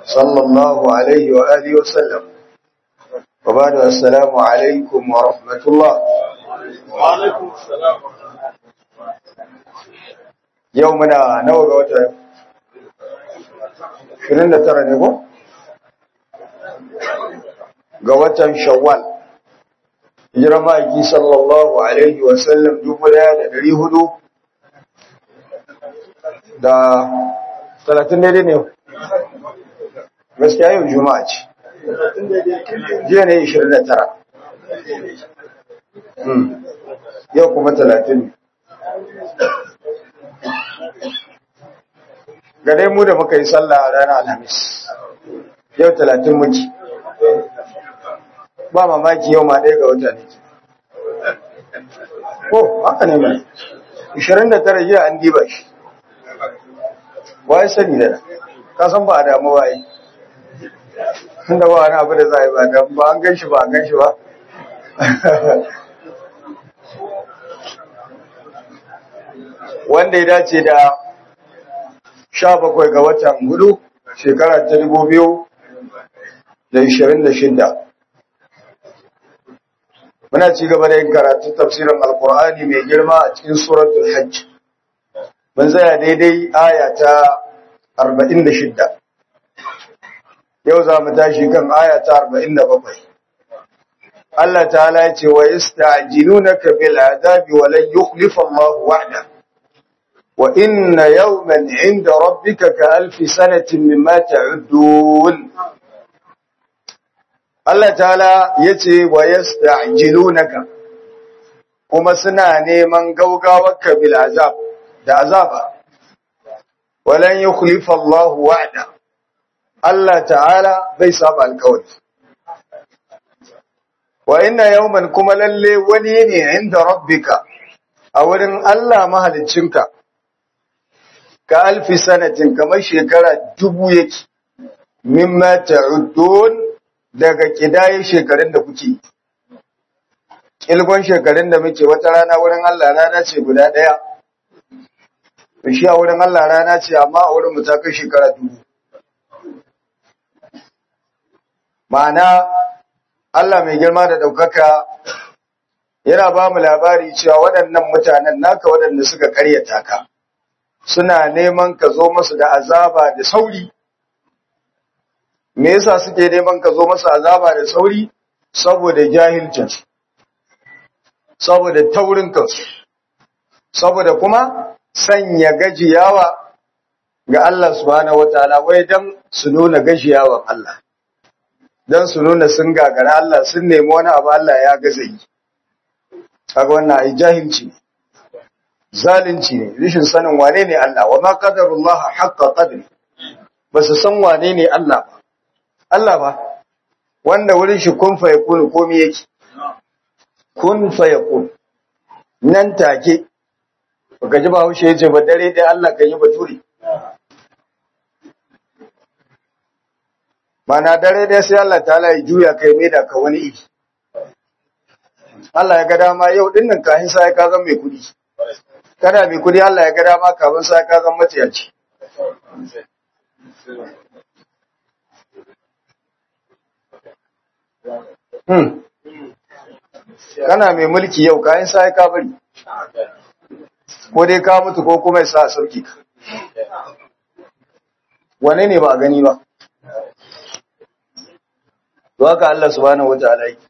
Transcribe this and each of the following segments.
صلى الله عليه وآله وسلم وبعد السلام عليكم ورحمة الله وعليكم السلام يومنا نوغ وتا 29 ne ko ga watan shawwal hijira ma'aiki sallallahu alaihi wasallam dubu daya da dari hudu da talatin daidai ne gaskiya yau juma'a ce jiya ne ishirin da tara yau kuma talatin ne ga dai mu da muka yi sallah a ranar alhamis yau talatin muke ba mamaki yau ma ɗaya ga wata ne ko haka ne mai 29 jiya an diba shi waye sani da ka san ba a damu ba yi tunda ba wani abu da za a yi ba damu ba an gan shi ba an gan shi ba wanda ya dace da sha bakwai ga watan hudu shekara ta dubu biyu da ishirin da shida muna ci gaba da yin karatu tafsirin alkur'ani mai girma a cikin suratul hajj mun tsaya daidai aya ta arba'in da shida yau za mu tashi kan aya ta arba'in da bakwai Allah ta'ala ya ce wa yasta'jilunaka bil adabi wa lan yukhlifa Allah wa'da wa inna yawman 'inda rabbika ka alfi sanatin mimma ta'uddun Allah ta'ala ya ce wa yasta'jilunaka kuma suna neman gaugawarka bil azab da azaba walan yukhlifa Allah wa'da Allah ta'ala bai saba alƙawari wa inna yawman kuma lalle wani ne inda rabbika a wurin Allah mahaliccinka ka alfi sanatin kamar shekara dubu yake mimma ta'uddun daga kidaye shekarun da kuke kilgon shekarun da muke wata rana wurin Allah rana ce guda daya shi a wurin Allah rana ce amma a wurin mu ta kai shekara dubu ma'ana Allah mai girma da ɗaukaka yana ba mu labari cewa waɗannan mutanen naka waɗanda suka karyata ka suna neman ka zo masu da azaba da sauri me yasa suke neman ka zo masu azaba da sauri saboda jahilcinsu saboda taurin kansu saboda kuma sanya gajiyawa ga Allah subhanahu wataala wai dan su nuna gajiyawan Allah dan su nuna sun gagara Allah sun nemi wani abu Allah ya gaza yi kaga wannan ai jahilci ne zalunci ne rishin sanin wane ne Allah wa ma qadarullah haqqa qadri basu san wane ne Allah ba Allah ba wanda wurin shi kun fa yakunu komai yake kun fa yakun nan take baka ji ba haushe yace ba dare dai Allah kan yi bature mana dare dai sai Allah ta'ala ya juya kai mai da ka wani iri Allah ya ga dama yau dinnan kahin sai ka zama mai kudi kada mai kudi Allah ya ga dama kafin sai ka zama maciyaci hmm kana mai mulki yau kayan sai ka bari ko dai ka mutu ko kuma ya sa sauki ka wane ne ba a gani ba to haka Allah subhanahu wataala yake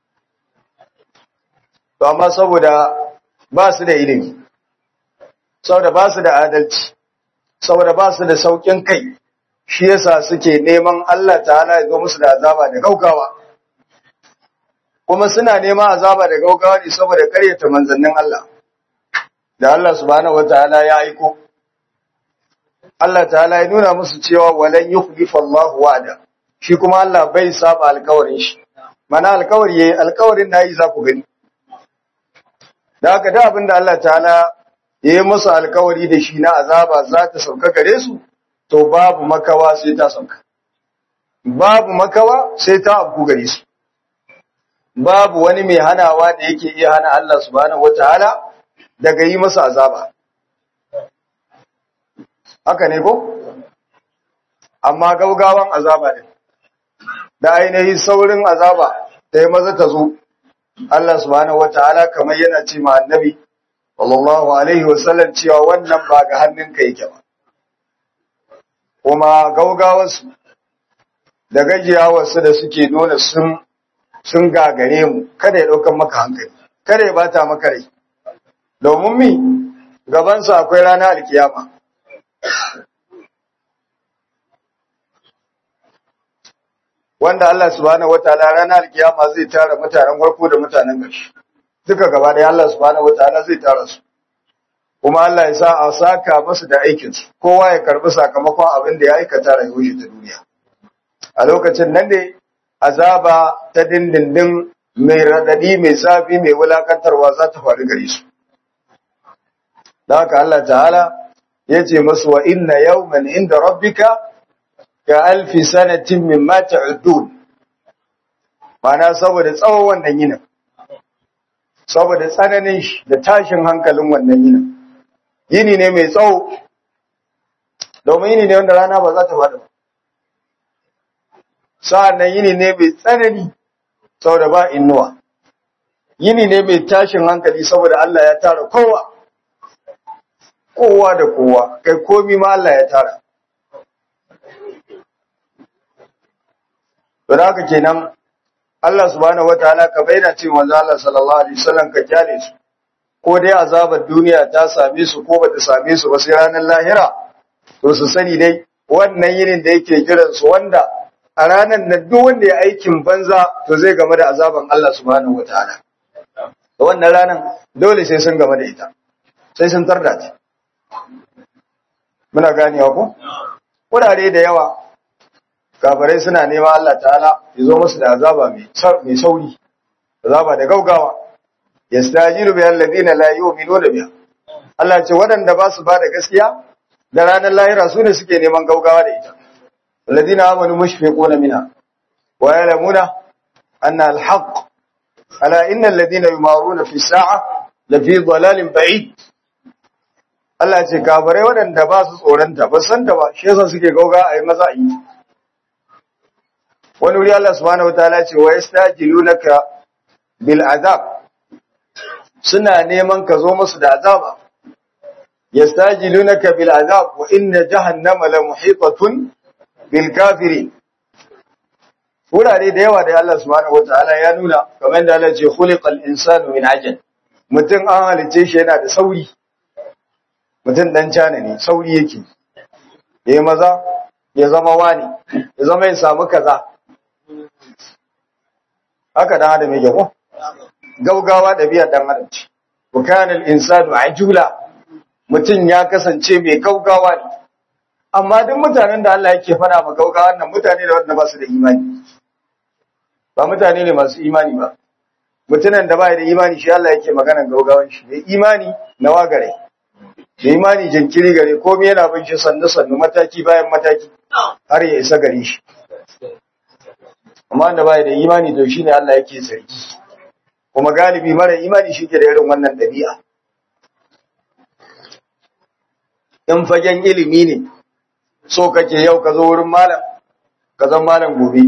to amma saboda ba su da ilimi saboda ba su da adalci saboda ba su da saukin kai shi yasa suke neman Allah ta'ala ya zo musu da azaba da gaugawa kuma suna neman azaba da gaugawa ne saboda karyata manzannin Allah da Allah subhanahu wataala ya aiko Allah ta'ala ya nuna musu cewa walan yukhlifa Allahu wa'da shi kuma Allah bai saba alkawarin shi mana alkawari yayi alkawarin nayi za ku gani da haka da abinda Allah ta'ala yayi musu alkawari da shi na azaba za ta sauka gare su to babu makawa sai ta sauka babu makawa sai ta abu gare su babu wani mai hanawa da yake iya hana Allah subhanahu wataala daga yi masa azaba haka ne ko amma gaugawan azaba din da ainihin saurin azaba da ya maza ta zo Allah subhanahu wataala kamar yana ce ma annabi sallallahu alaihi wasallam cewa wannan ba ga hannunka yake ba kuma gaugawarsu da gajiyawarsu da suke nuna sun sun gagare mu kada ya ɗaukar maka hankali kada ya bata maka rai domin mi gabansa akwai rana alkiyama wanda Allah subhanahu wataala ranar alkiyama zai tara mutanen farko da mutanen ƙarshe duka gaba ɗaya Allah subhanahu wataala zai tara su kuma Allah ya sa a saka masu da aikin su kowa ya karbi sakamakon abin da ya aikata rayuwar shi ta duniya a lokacin nan ne azaba ta dindindin mai radadi mai zafi mai wulakantarwa za ta faru gare su da haka Allah ta'ala ya ce masu wa inna yawman inda rabbika ka alfi sanatin mimma ta'udun mana saboda tsawon wannan yinin saboda tsananin shi da tashin hankalin wannan yinin yini ne mai tsawo domin yini ne wanda rana ba za ta bada ba sa'an nan yini ne mai tsanani saboda ba innuwa yini ne mai tashin hankali saboda Allah ya tara kowa kowa da kowa kai komi ma Allah ya tara to da haka kenan Allah subhanahu wataala ka bayyana ce manzo Allah sallallahu alaihi wasallam ka kyale su ko dai azabar duniya ta same su ko bata same su ba sai ranar lahira to su sani dai wannan yinin da yake jiran su wanda a ranar nan duk wanda ya aikin banza to zai game da azaban Allah subhanahu wataala da wannan ranar dole sai sun game da ita sai sun tarda ta muna ganewa ko wurare da yawa kafirai suna nema Allah ta'ala ya zo musu da azaba mai sauri azaba da gaugawa yastajilu bi alladhina la yu'minuna biha Allah ce waɗanda ba su ba da gaskiya da ranar lahira su ne suke neman gaugawa da ita alladhina amanu mushfiquna minha wa ya'lamuna anna al-haqq ala inna alladhina yumaruna fi sa'a la fi dhalalin ba'id Allah ce kafirai waɗanda ba su tsoronta ba san ta ba shi yasa suke gauga a yi maza a yi wani wuri Allah subhanahu wataala ce wa yastajilunaka bil azab suna neman ka zo musu da azaba yastajilunaka bil azab wa inna jahannama la muhitatun bil kafirin wurare da yawa da Allah subhanahu wataala ya nuna kamar da Allah ce khuliqal insanu min ajal mutum an halice shi yana da sauri mutum dan cana ne sauri yake yayi maza ya zama wani ya zama ya samu kaza haka dan adam yake ko gaugawa ɗabi'ar dan adam ce wa kana al-insanu ajula mutum ya kasance mai gaugawa ne amma duk mutanen da Allah yake fara ma gaugawa nan mutane da wanda ba su da imani ba mutane ne masu imani ba mutumin da ba da imani shi Allah yake maganan gaugawan shi mai imani na wagare da imani jinkiri gare komai yana bin shi sannu sannu mataki bayan mataki har ya isa gare shi amma da bai da imani to shine Allah yake sarki kuma galibi mara imani shi ke da irin wannan dabi'a in fagen ilimi ne so kake yau ka zo wurin malam ka zan malam gobe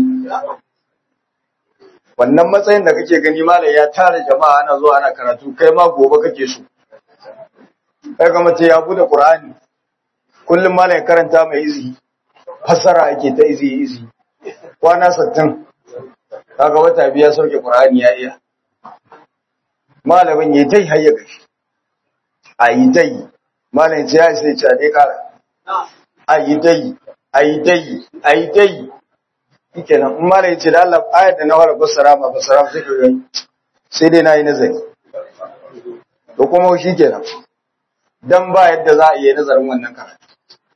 wannan matsayin da kake gani malam ya tara jama'a ana zuwa ana karatu kai ma gobe kake so kai ga mace ya bude qur'ani kullum malam ya karanta mai izi fassara ake ta izi izi kwana 60 kaga wata biya sauke qur'ani ya iya malamin yayi tai hayya gashi ayi tai malam ce ya sai ce dai kara ayi tai ayi tai ayi tai shikenan in malam ya ce da Allah ayat da na fara fassara ma fassara sai ka ga sai dai nayi nazari to kuma shikenan dan ba yadda za a yi nazarin wannan karatu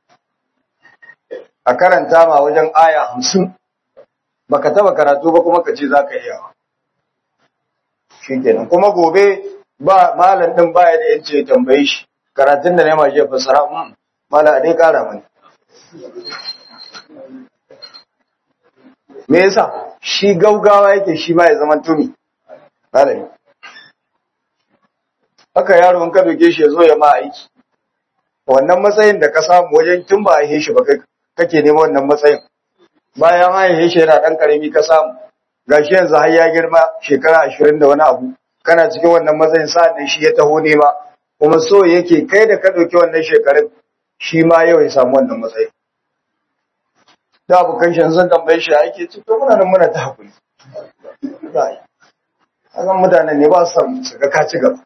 a karanta ma wajen aya hamsin baka taba karatu ba kuma ka ce za ka iya shi kenan kuma gobe ba malam din baya da yace ya tambaye shi karatun da nema shi fasara mun malam a dai kara mani me yasa shi gaugawa yake shi ma ya zama tumi malami haka yaro in ka doke shi ya zo ya ma aiki wannan matsayin da ka samu wajen tun ba a yi shi ba kai kake neman wannan matsayin bayan haihe shi yana dan karami ka samu gashi yanzu har ya girma shekara ashirin da wani abu kana cikin wannan matsayin sa'an nan shi ya taho nema kuma so yake kai da ka ɗauki wannan shekarun shi ma yau ya samu wannan matsayin da abokan shi sun tambaye shi ake ci to muna nan muna ta hakuri hakan mutanen ne ba su san su ga ka ci gaba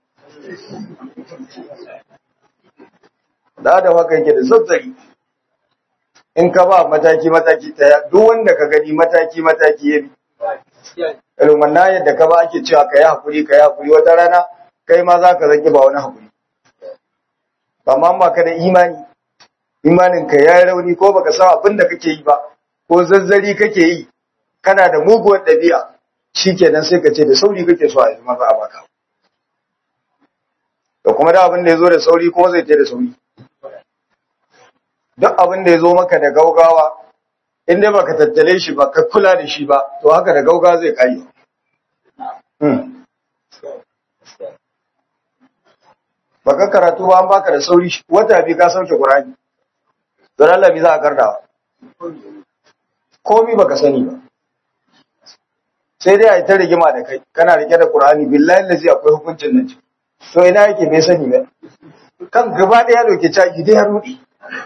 da da haka yake da zazzari in ka ba mataki mataki ta duk wanda ka gani mataki mataki ya bi irin wannan yadda ka ba ake cewa ka yi hakuri ka yi hakuri wata rana kai ma za ka zaki ba wani hakuri amma ba ka da imani imanin ka ya rauni ko baka san abin da kake yi ba ko zazzari kake yi kana da muguwar ɗabi'a shikenan sai ka ce da sauri kake so a yi maza a baka da kuma da abin da ya zo da sauri kuma zai ce da sauri duk abin da ya zo maka da gaugawa in dai baka tattale shi ba ka kula da shi ba to haka da gaugawa zai kai baka karatu ba an baka da sauri wata bi ka sauke Qur'ani don Allah bi za a karda komi baka sani ba sai dai a yi ta rigima da kai kana rike da Qur'ani billahi lazi akwai hukuncin nan to ina yake bai sani ba kan gaba ɗaya doke caji dai ya rudi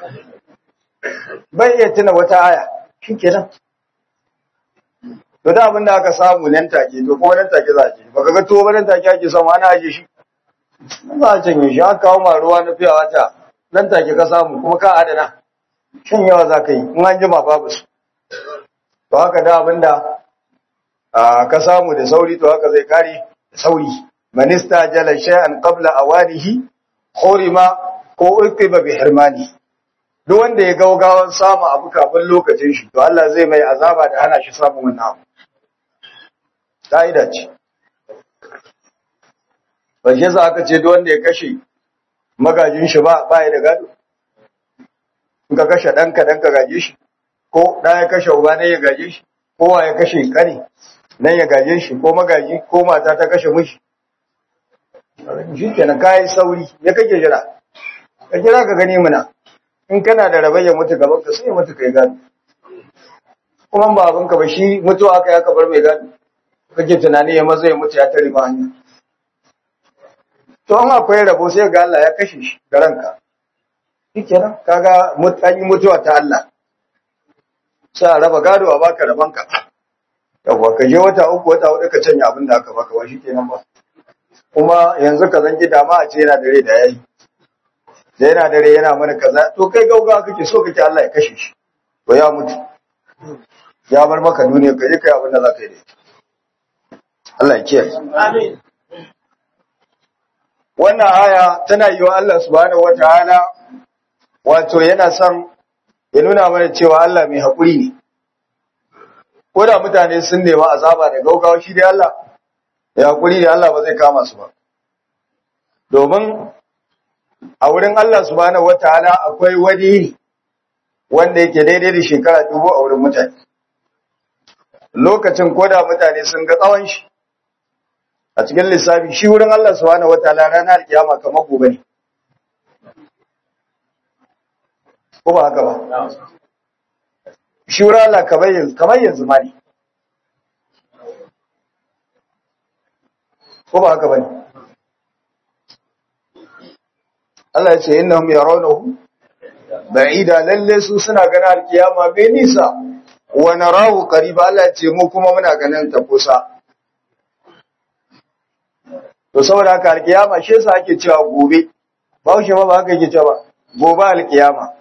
bai iya tuna wata aya shikenan to da abin da aka samu nan take to kuma nan take za a je baka ga to ba nan take ake samu ana aje shi za a canye shi aka kawo ma ruwa na fiya wata nan take ka samu kuma ka adana shan yawa za ka yi in an jima babu su to haka da abin da ka samu da sauri to haka zai kare da sauri manista jala shay'an qabla awanihi hurima ko uqiba bi hirmani duk wanda ya gaugawan samu abu kafin lokacin shi to Allah zai mai azaba da hana shi samun wannan abu ka'ida ce ba shi yasa aka ce duk wanda ya kashe magajin shi ba ba ya da gado in ka kashe ɗanka dan ka gaje shi ko ɗa ya kashe uba ne ya gaje shi ko wa ya kashe kane nan ya gaje shi ko magaji ko mata ta kashe mishi shi kenan kayi sauri ya kake jira ka jira ka gani muna in kana da rabai ya mutu gaban ka sai ya mutu kai gado kuma ba abinka ba shi mutuwa aka ya kabar mai gado kake tunani ya maza ya mutu ya tare ma hanya to an akwai rabo sai ga Allah ya kashe shi da ranka shikenan kaga an yi mutuwa ta Allah sai a raba gado a baka rabanka yawwa ka je wata uku wata hudu ka canya abin da aka baka ba shikenan ba kuma yanzu ka zangi dama a ce yana dare da yayi da yana dare yana mana kaza to kai gauga kake so kake Allah ya kashe shi to ya mutu ya bar maka duniya ka je kai abin da za ka yi da ita Allah ya kiyaye Amin. wannan aya tana yi wa Allah subhanahu wataala wato yana son ya nuna mana cewa Allah mai haƙuri ne ko da mutane sun nema azaba da gaugawa shi dai Allah ya haƙuri ne Allah ba zai kama su ba domin a wurin Allah subhanahu wataala akwai wani wanda yake daidai da shekara dubu a wurin mutane lokacin ko da mutane sun ga tsawon shi a cikin lissafi shi wurin Allah subhanahu wataala ranar kiyama kamar gobe ne ko ba haka ba shi wurin Allah kamar yanzu kamar yanzu ma ne ko ba haka ba ne Allah ya ce innahum yarawnahu ba'ida lalle su suna ganin alkiyama bai nisa wa narahu qariba Allah ya ce mu kuma muna ganin ta kusa to saboda haka alkiyama shi yasa ake cewa gobe ba shi ba ba haka yake cewa gobe alkiyama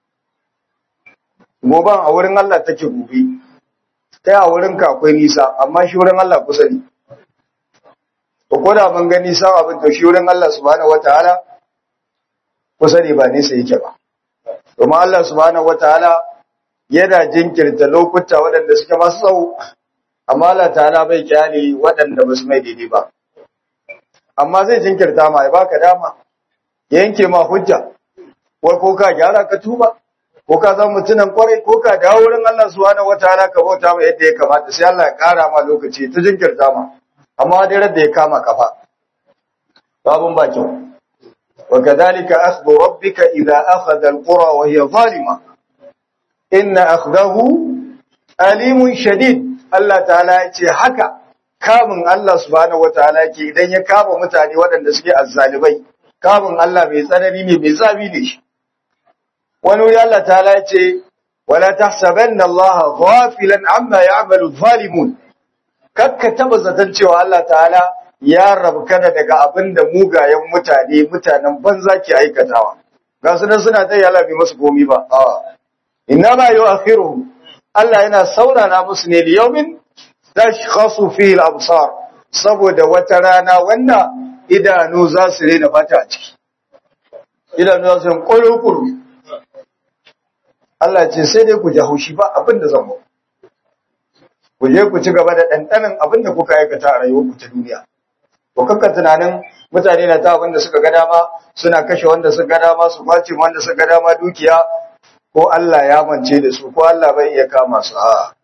goban a wurin Allah take gobe kai a wurin ka akwai nisa amma shi wurin Allah kusa ne to ko da ban ga nisa abin to shi wurin Allah subhanahu wataala kusa ne ba nisa yake ba domin Allah subhanahu wataala yana jinkirta lokuta waɗanda suke masu tsawo amma Allah ta'ala bai kyale waɗanda ba su mai daidai ba amma zai jinkirta ma ya baka dama ya yanke ma hujja wai ko ka gyara ka tuba ko ka zama mutunan kwarai ko ka dawo wurin Allah subhanahu wataala ka bauta ma yadda ya kamata sai Allah ya kara ma lokaci ta jinkirta ma amma dai da ya kama kafa babun ba kyau wa kadhalika akhdhu rabbika idha akhadha alqura wa hiya zalima inna akhdahu alimun shadid Allah ta'ala ya ce haka kamun Allah subhanahu wataala yake idan ya kama mutane waɗanda suke azzalibai kamun Allah mai tsanani ne mai zabi ne shi wani wuri Allah ta'ala ya ce wala tahsabanna Allah ghafilan amma ya'malu zalimun kakka taba zaton cewa Allah ta'ala ya rabkana daga abin da mugayen mutane mutanen banza ke aikatawa ga su nan suna ta yala bai musu komi ba a inna ma yu'akhiruhum Allah yana saurara musu ne li yawmin tashkhasu fihi al-absar saboda wata rana wanda idanu za su rena fata a ciki idanu za su yi kuru Allah ce sai dai ku ji haushi ba abin da zan ku je ku ci gaba da ɗanɗanin abin da kuka aikata a rayuwarku ta duniya to kanka tunanin mutane na ta abin da suka ga dama suna kashe wanda suka ga dama su kwace wanda suka ga dama dukiya ko Allah ya mance da su ko Allah bai iya kama su a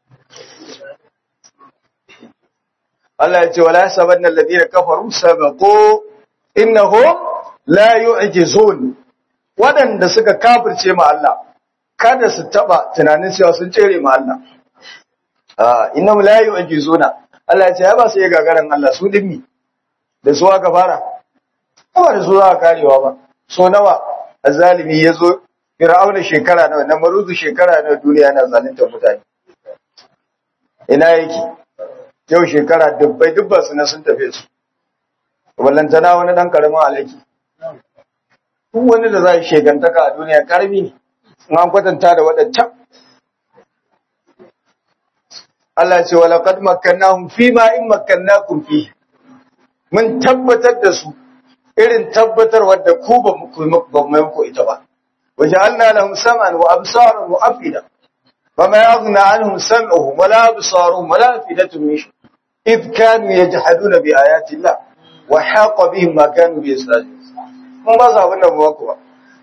Allah ya ce wala yasabanna alladhina kafaru sabaqu innahum la yu'jizun wadanda suka kafirce ma Allah kada su taba tunanin cewa sun cere ma Allah ah innahum la yu'jizuna Allah ya ce ya ba su iya gagaran Allah su dimmi da su aka fara ba da su aka karewa ba so nawa azalimi yazo fir'auna shekara nawa na maruzu shekara nawa duniya na zalunta mutane ina yake yau shekara dubbai dubba su na sun tafe su wallantana wani dan karamin alaki duk wani da za a shegantaka a duniya karami ne in an kwatanta da waɗancan Allah ce wa laqad makkannahum fi ma in makkannakum fi mun tabbatar da su irin tabbatar wadda ku ba mu ba mu ku ita ba wa ja'alna lahum sam'an wa absaran wa afida fama yaghna anhum sam'uhum wala absaruhum wala afidatuhum min shay id kanu yajhaduna bi ayati Allah wa haqa bihim ma kanu yastahzi'un mun ba su abin da ba ku ba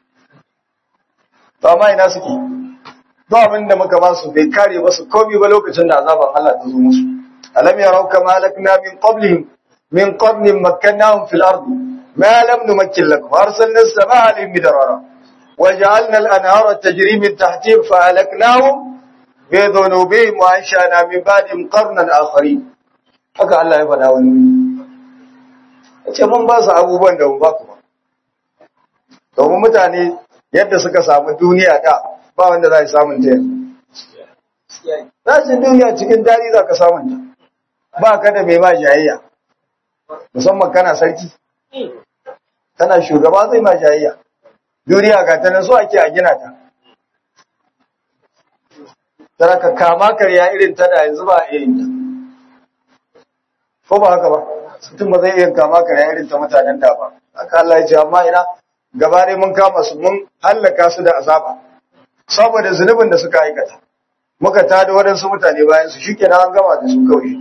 to amma ina suke ba abin da muka ba su bai kare ba su komai ba lokacin da azaban Allah ta zo musu alam yarau kama halakna min qablihim min qarnin makkannahum fil ardi ma lam numakkin lakum arsalna as-samaa alayhim midrara وجعلنا الأنهار تجري من تحتهم فأهلكناهم بذنوبهم وأنشأنا من بعدهم قرنا آخرين haka Allah ya faɗa wani ce mun ba su abubuwan da ba ku ba domin mutane yadda suka samu duniya da ba wanda za su samun ta yanzu za su duniya cikin dadi za ka samun ta ba ka da mai ma jayayya musamman kana sarki kana shugaba zai ma jayayya duniya ga ta nan so ake a gina ta tana ka kama karya irin ta da yanzu ba a irin ta ko ba haka ba mutum ba zai iya kama karya irin ta mutanen da ba haka Allah ya ce amma ina gaba ne mun kama su mun hallaka su da azaba saboda zunubin da suka aikata muka tada waɗansu mutane bayan su shikenan an gama da su kawai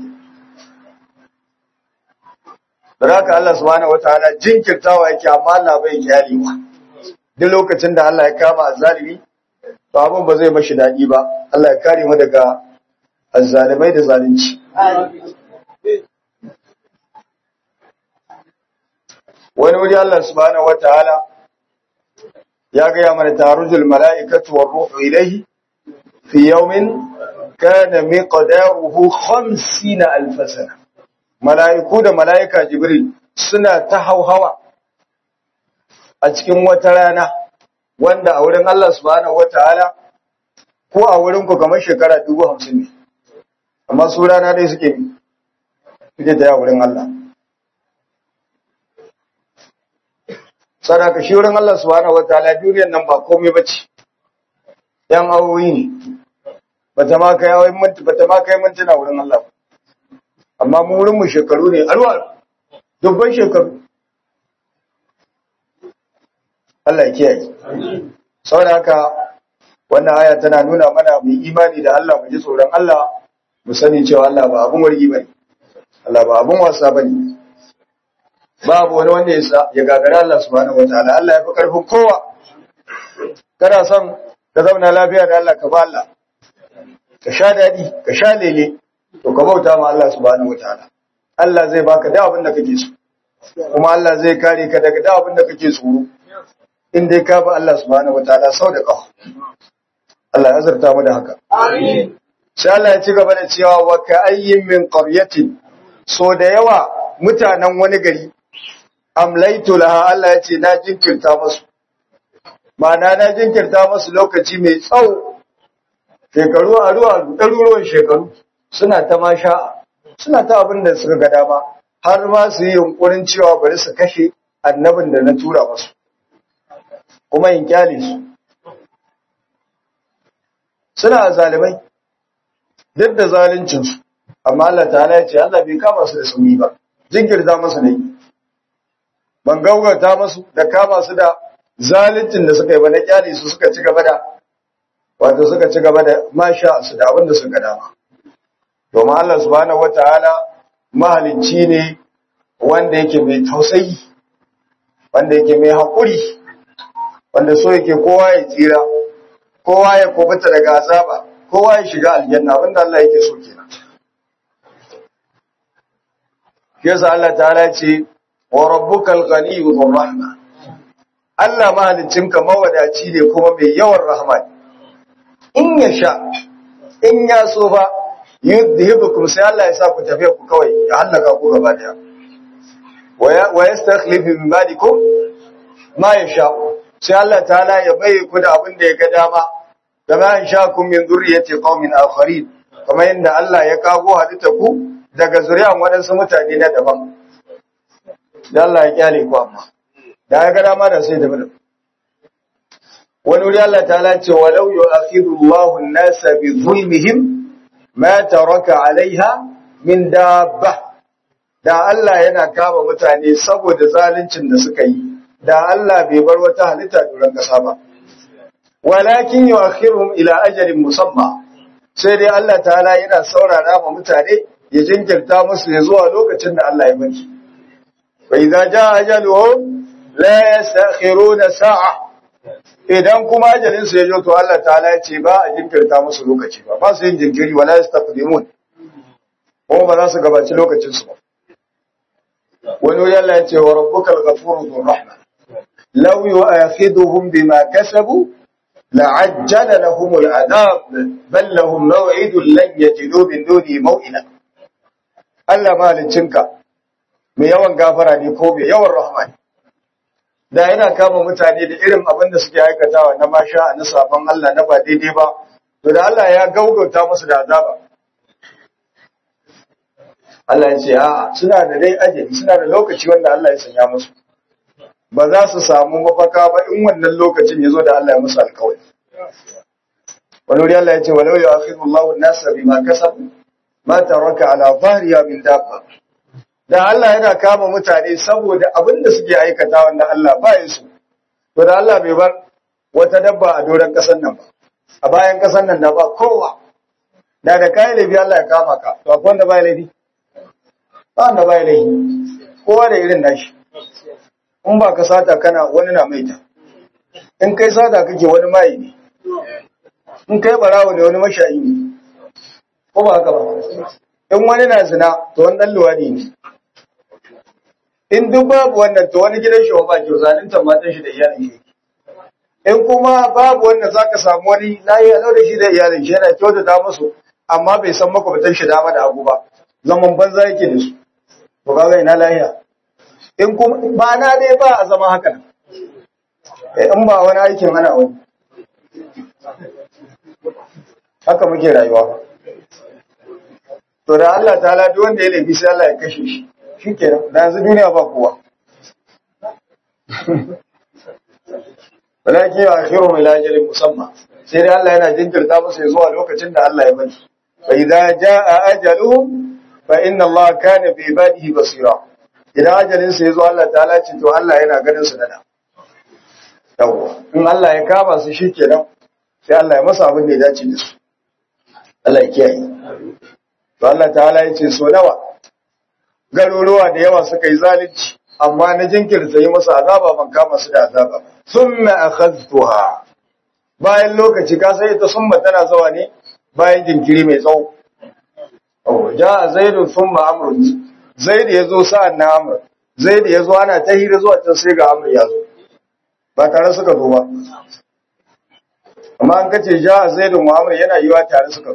da haka Allah subhanahu wataala jinkirtawa yake amma Allah bai kyalewa duk lokacin da Allah ya kama azzalimi to abin ba zai mashi daɗi ba Allah ya kare mu daga azzalimai da zalunci wani wuri Allah subhanahu wataala ya gaya mana tarujul mala'ikatu war ruhu ilayhi fi yawmin kana miqdaruhu 50 alf sana mala'iku da mala'ika jibril suna ta hauhawa a cikin wata rana wanda a wurin Allah subhanahu wataala ko a wurin ku kamar shekara 50 ne amma su rana dai suke bi suke ta wurin Allah sadaka shi wurin Allah subhanahu wataala duniyar nan ba komai bace yan awoyi ne bata ma kai awoyin minti bata ma kai mintuna wurin Allah amma mu wurin mu shekaru ne alwa dubban shekaru Allah ya kiyaye saboda haka wannan aya tana nuna mana mu imani da Allah mu ji tsoron Allah mu sani cewa Allah ba abun wargi bane Allah ba abun wasa bane babu wani wanda ya ya gagara Allah subhanahu wataala Allah ya fi karfin kowa kana son ka zauna lafiya da Allah ka ba Allah ka sha dadi ka sha lele to ka bauta ma Allah subhanahu wataala Allah zai baka da abin da kake so kuma Allah zai kare ka daga da abin da kake tsoro in dai ka ba Allah subhanahu wataala sau da ƙafa Allah ya azurta mu da haka Amin. sai Allah ya ci gaba da cewa wa ka ayyin min qaryatin so da yawa mutanen wani gari amlaitu laha Allah ya ce na jinkirta musu ma'ana na jinkirta musu lokaci mai tsawo shekaru a ruwa ɗaruruwan shekaru suna ta masha suna ta abin da suka ga dama har ma su yi yunkurin cewa bari su kashe annabin da na tura musu kuma in kyale su suna zalimai duk da zaluncinsu amma Allah ta'ala ya ce Allah bai kama su da sumi ba jinkirta musu ne ban gaugata musu da kama su da zaluncin da suka yi ba na kyale su suka ci gaba da wato suka ci gaba da masha su da abin da suka dama domin Allah subhanahu wataala mahalicci ne wanda yake mai tausayi wanda yake mai haƙuri wanda so yake kowa ya tsira kowa ya kubuta daga azaba kowa ya shiga aljanna abinda Allah yake so kenan yasa Allah ta'ala ce wa rabbukal ghaniyyu dhur rahma Allah mahaliccinka mawadaci ne kuma mai yawan rahma in ya sha in ya so ba yudhibukum sai Allah ya sa ku tafi ku kawai ya halaka ku gaba daya wa yastakhlifu min ba'dikum ma yasha sai Allah ta'ala ya bai ku da abin da ya ga dama kama in sha kun min zurriyati qaumin akharin kamar yadda Allah ya kago halitta ku daga zuriyan waɗansu mutane na daban da Allah ya kyale ku amma da ya ga dama da sai da bada wani wuri Allah ta'ala ce walau yu'akhidu Allahu an-nasa bi zulmihim ma taraka 'alayha min dabba da Allah yana kama mutane saboda zaluncin da suka yi da Allah bai bar wata halitta duran kasa ba walakin yu'akhiruhum ila ajalin musamma sai dai Allah ta'ala yana saurara ma mutane ya jinkirta musu ya zuwa lokacin da Allah ya bari wa idza jaa ajaluhum la yastakhiruna sa'a idan kuma ajalin su ya zo to Allah ta'ala ya ce ba a jinkirta musu lokaci ba ba su yin jinkiri wala yastaqdimun ko ba za su gabaci lokacin su ba wani wuri Allah ya ce wa rabbukal ghafurur dhur rahma law yu'akhiduhum bima kasabu لعجل لهم العذاب بل لهم موعد لن يجدوا من دونه موئلا Allah mahaliccinka mai yawan gafara ne ko mai yawan rahama ne da yana kama mutane da irin abin da suke aikatawa na masha na sabon Allah na ba daidai ba to da Allah ya gaugauta musu da azaba Allah ya ce a suna da dai ajali suna da lokaci wanda Allah ya sanya musu ba za su samu mafaka ba in wannan lokacin ya zo da Allah ya musu alkawari. Wani wuri Allah ya ce, walau ya akhiru Allah nasa bima kasabu ma taraka ala zahriya min dabba. Da Allah yana kama mutane saboda abin da suke aikata wanda Allah ba ya su. To da Allah bai bar wata dabba a doron ƙasar nan ba. A bayan ƙasar nan da ba kowa. Da da kayan laifi Allah ya kama ka. To akwai wanda ba ya laifi? Ba wanda ba ya laifi. Kowa da irin nashi. in ba ka sata kana wani na maita in kai sata kake wani mai ne in kai barawo ne wani mashayi ne ko ba haka ba in wani na zina to wani dan luwadi ne in duk babu wannan to wani gidan shi ba ke zalunta matan shi da iyalin shi in kuma babu wannan zaka samu wani layi a da shi da iyalin shi yana kyautata musu amma bai san makwabtan shi dama da hagu ba zaman banza yake da su to kaga ina lahiya in kuma ba na dai ba a zama haka nan in ba wani aikin ana wani haka muke rayuwa to da Allah ta duk wanda ya laifi sai Allah ya kashe shi shi ke da yanzu duniya ba kowa walakin ya akhiru mai lajirin musamman sai dai Allah yana jinkirta musu zuwa lokacin da Allah ya bari fa idza jaa ajaluhum fa inna Allah kana bi ibadihi basira idan ajalin su yazo Allah ta'ala ce to Allah yana ganin su da yawa in Allah ya kama su shikenan sai Allah ya masa abin da ya dace da su Allah ya kiyaye to Allah ta'ala ya ce so nawa garuruwa da yawa suka yi zalunci amma na jinkirta yi masa azaba ban kama su da azaba summa akhadtuha bayan lokaci ka sai ta summa tana zawa ne bayan jinkiri mai tsawo oh ja zaidun summa amrun zaid yazo sa'an na amr zaid yazo ana ta hira zuwa can sai ga amr yazo ba tare suka zo ba amma an kace ja zaidun muhammad yana yiwa tare suka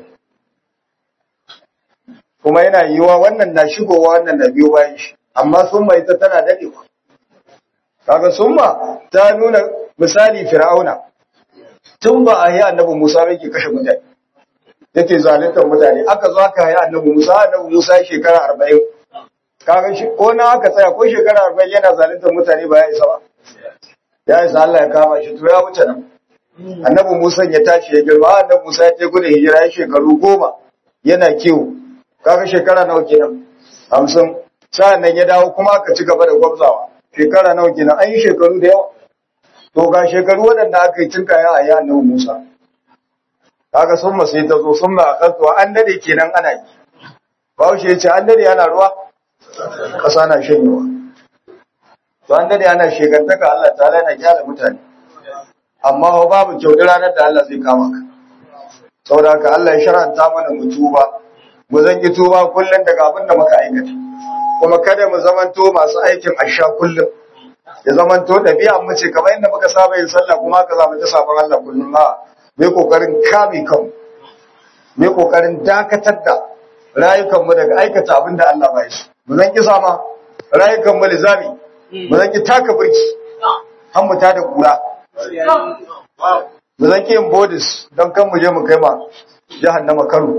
kuma yana yiwa wannan na shigowa wannan na biyo bayan shi amma summa ita tana dadewa kaga summa ta nuna misali fir'auna tun ba a yi annabi Musa yake kashe mutane yake zaluntar mutane aka zo aka yi annabi Musa annabi Musa shekara 40 kaga shi ko na aka tsaya ko shekara 40 yana zaluntar mutane ba ya isa ba ya isa Allah ya kama shi to ya wuce nan annabi Musa ya tashi ya girma annabi Musa ya je gudun hijira ya shekaru goma yana kiwo kaga shekara nawa kenan 50 sa'an nan ya dawo kuma aka ci gaba da gwabzawa shekara nawa kenan an yi shekaru da yawa to ga shekaru waɗanda aka yi cin kaya a yi annabi Musa kaga sun ma sai ta zo sun ma akasuwa an dade kenan ana yi Bahaushe ya ce an dade ana ruwa ƙasa na shanyewa to an dade ana shegantaka Allah ta yana kyala mutane amma babu kyau da ranar da Allah zai kama ka saboda haka Allah ya shar'anta mana mu tuba mu zan yi tuba kullum daga abin da muka aikata kuma kada mu zamanto masu aikin asha kullum ya zamanto ɗabi'a mu ce kamar yadda muka saba yin sallah kuma haka za mu ta sabon Allah kullum ma mai kokarin kame kanmu mai kokarin dakatar da rayukanmu daga aikata abin da Allah ba shi mu zan ki sama rayukanmu lizami mu zan ki taka birki har mu tada kura mu zan ki yin bodis don kan mu je mu kai ma jahannama karo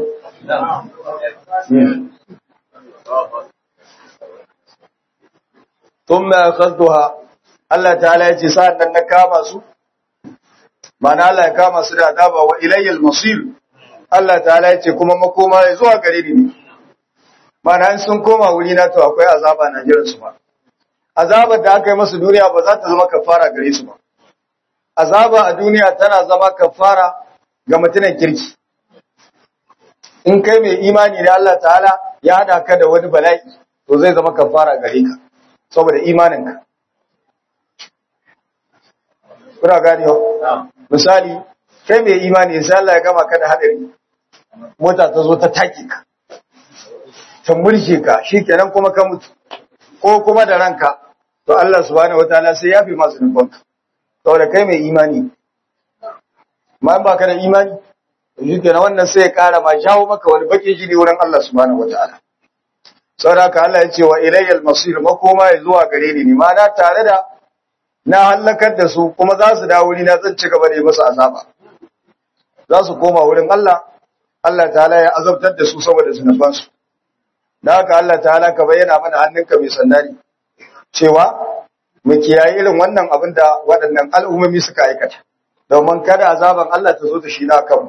thumma akhadtuha Allah ta'ala yace sa'an nan na kama su mana Allah ya kama su da azaba wa ilayyal masir Allah ta'ala yace kuma makoma ya zuwa gare ni mana in sun koma wuri na to akwai azaba na jiran su ba azabar da aka yi masu duniya ba za ta zama kafara gare su ba azaba a duniya tana zama kafara ga mutumin kirki in kai mai imani da Allah ta'ala ya hada ka da wani bala'i to zai zama kafara gare ka saboda imaninka kuna gani misali kai mai imani sai Allah ya gama ka da hadari mota ta zo ta take ka ta mulke ka shikenan kuma ka mutu ko kuma da ranka to Allah subhanahu wataala sai ya fi masu nufanka saboda kai mai imani ma ba ka da imani shikenan wannan sai ya kara ma jawo maka wani bakin jini wurin Allah subhanahu wataala saboda haka Allah ya ce wa ilayyal masir makoma ya zuwa gare ni ma na tare da na halakar da su kuma za su dawo ni na zan ci gaba da yi musu azaba za su koma wurin Allah Allah ta'ala ya azabtar da su saboda zunuban su da haka Allah ta'ala ka bayyana mana hannunka mai sandari cewa mu kiyaye irin wannan abin da waɗannan al'ummomi suka aikata domin kada azaban Allah ta zo ta shi na kanmu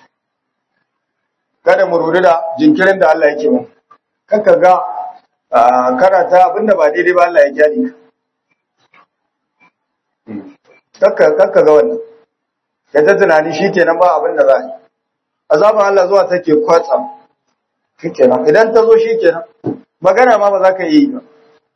kada mu ruri da jinkirin da Allah yake mu kanka ga karata abinda ba daidai ba Allah ya kyale ka kakka kakka ga wannan ka ta tunani shikenan ba abin da za a yi azaban Allah zuwa take kwatsam shikenan idan ta zo shikenan magana ma ba za ka yi ba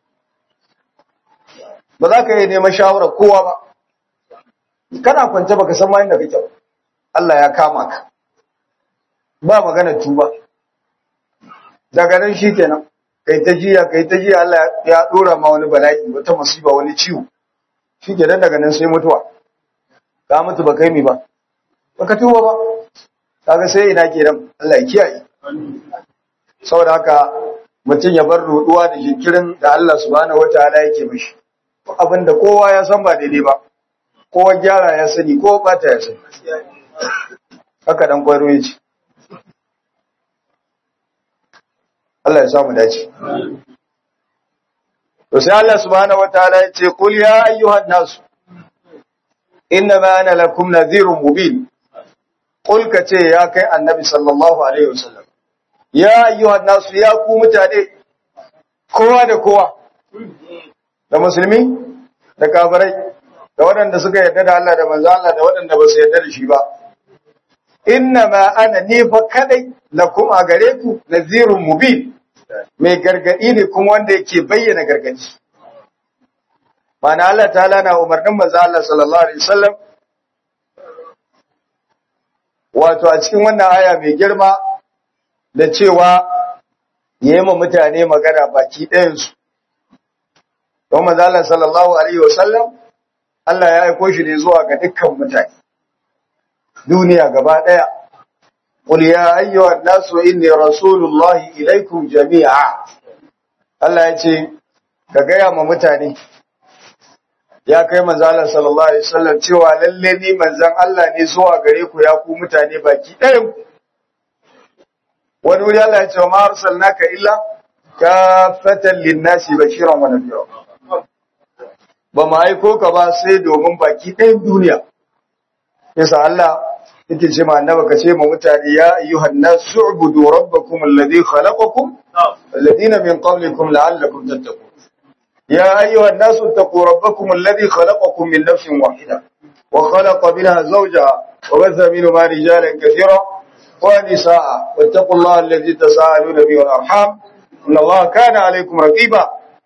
ba za ka yi neman shawarar kowa ba kana kwance baka san ma inda kake ba Allah ya kama ka ba magana tuba daga nan shikenan kai ta jiya kai ta jiya Allah ya dora ma wani bala'i wata musiba wani ciwo shikenan daga nan sai mutuwa ka mutu ba kai mi ba baka tuba ba kaga sai ina kenan Allah ya kiyaye saboda haka mutum ya bar ruduwa da jinkirin da Allah subhanahu wataala yake mishi abinda kowa ya san ba daidai ba kowa gyara ya sani ko bata ya sani haka dan kwaro yace Allah ya samu dace to sai Allah subhanahu wataala ya ce qul ya ayyuhan nas innama ana lakum nadhirun mubin qul ka ce ya kai annabi sallallahu alaihi wasallam ya ayyuhan nas ya ku mutane kowa da kowa da musulmi da kafirai da waɗanda suka yarda da Allah da manzo Allah da waɗanda ba su yarda da shi ba innama ana ni fa kadai lakum a gare ku nazirun mubin mai gargadi ne kuma wanda yake bayyana gargadi mana Allah ta'ala na umarnin manzo Allah sallallahu alaihi wasallam wato a cikin wannan aya mai girma da cewa yayi ma mutane magana baki ɗayan su don manzo Allah sallallahu alaihi wasallam Allah ya aiko shi ne zuwa ga dukkan mutane duniya gaba daya qul ya ayyuhan nasu inni rasulullahi ilaikum jami'a Allah ya ce ka gaya ma mutane ya kai manzo Allah sallallahu alaihi wasallam cewa lalle ni manzon Allah ne zuwa gare ku ya ku mutane baki ɗayan ku wani wuri Allah ya ce ma arsalnaka illa kafatan linnasi bashiran wa nadhira ba mu aiko ka ba sai domin baki ɗayan duniya yasa Allah yake ce ma annaba ka ce ma mutane ya ayyuhan nasu ubudu rabbakum alladhi khalaqakum alladhina min qablikum la'allakum tattaqun يا أيها الناس اتقوا ربكم الذي خلقكم من نفس واحدة وخلق منها زوجها وبث منهما رجالا كثيرا ونساء واتقوا الله الذي تساءلون به والأرحام إن الله كان عليكم رقيبا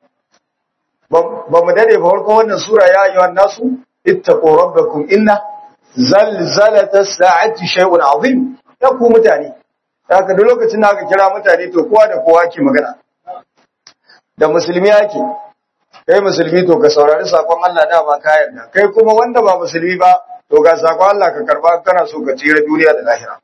بمدد فهلكم أن سورة يا أيها الناس اتقوا ربكم إن زلزلة الساعة شيء عظيم يقوم متاني haka duk lokacin da aka kira mutane to kowa da kowa ke magana da musulmi yake kai musulmi to ka saurari sakon Allah da ba ka yarda kai kuma wanda ba musulmi ba to ga sakon Allah ka karba kana so ka tsira duniya da lahira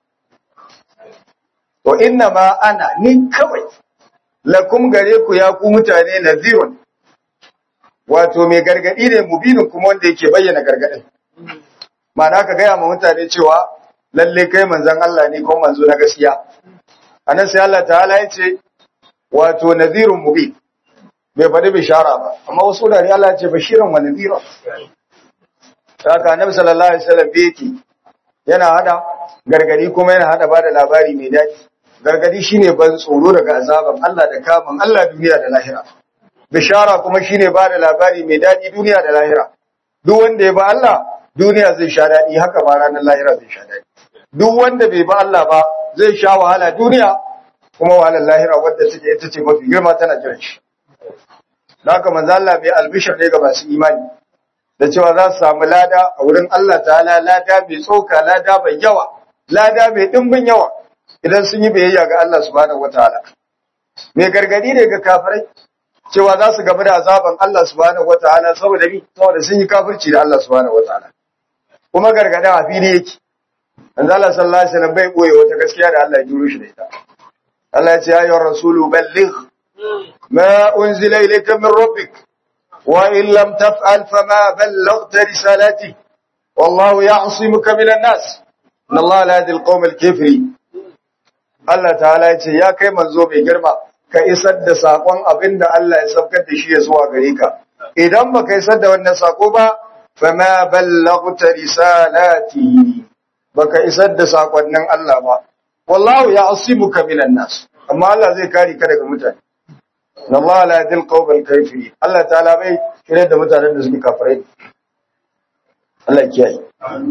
to inna ma ana ni kawai lakum gare ku ya ku mutane nazirun wato mai gargadi ne mubinin kuma wanda yake bayyana gargadin ma'ana ka gaya ma mutane cewa lalle kai manzon Allah ne ko manzo na gaskiya anan sai Allah ta'ala ya ce wato nazirun mubin bai faɗi bishara ba amma wasu da Allah ce bashiran wa nadira haka annabi sallallahu alaihi wasallam yake yana hada gargadi kuma yana hada bada labari mai daɗi gargadi shine ban tsoro daga azaban Allah da kamun Allah duniya da lahira bishara kuma shine bada labari mai daɗi duniya da lahira duk wanda ya ba Allah duniya zai sha daɗi haka ba ranar lahira zai sha daɗi duk wanda bai ba Allah ba zai sha wahala duniya kuma wahalar lahira wadda take ita ce mafi girma tana jiran shi da haka manzo Allah bai albishir ne ga masu imani da cewa za su samu lada a wurin Allah ta'ala lada mai tsoka lada mai yawa lada mai dimbin yawa idan sun yi biyayya ga Allah subhanahu wataala mai gargadi ne ga kafirai cewa za su gamu da azaban Allah subhanahu wataala saboda ni saboda sun yi kafirci da Allah subhanahu wataala kuma gargadin a fili yake manzo Allah sallallahu alaihi wasallam bai boye wata gaskiya da Allah ya juro shi da ita Allah ya ce ya ayyuhar rasulu balligh ما أنزل إليك من ربك وإن لم تفعل فما بلغت رسالته والله يعصمك من الناس إن الله لا يهدي القوم الكفري Allah ta'ala ya ce ya kai manzo mai girma ka isar da sakon abin da Allah ya saukar da shi ya zuwa gare ka idan ba ka isar da wannan sako ba fama ballaghta risalati baka isar da sakonnin Allah ba wallahu ya'simuka minan nas amma Allah zai kare ka daga mutane Allah la yadil qawmal kafiri Allah ta'ala bai kire da mutanen da suke kafirai Allah ya kiyaye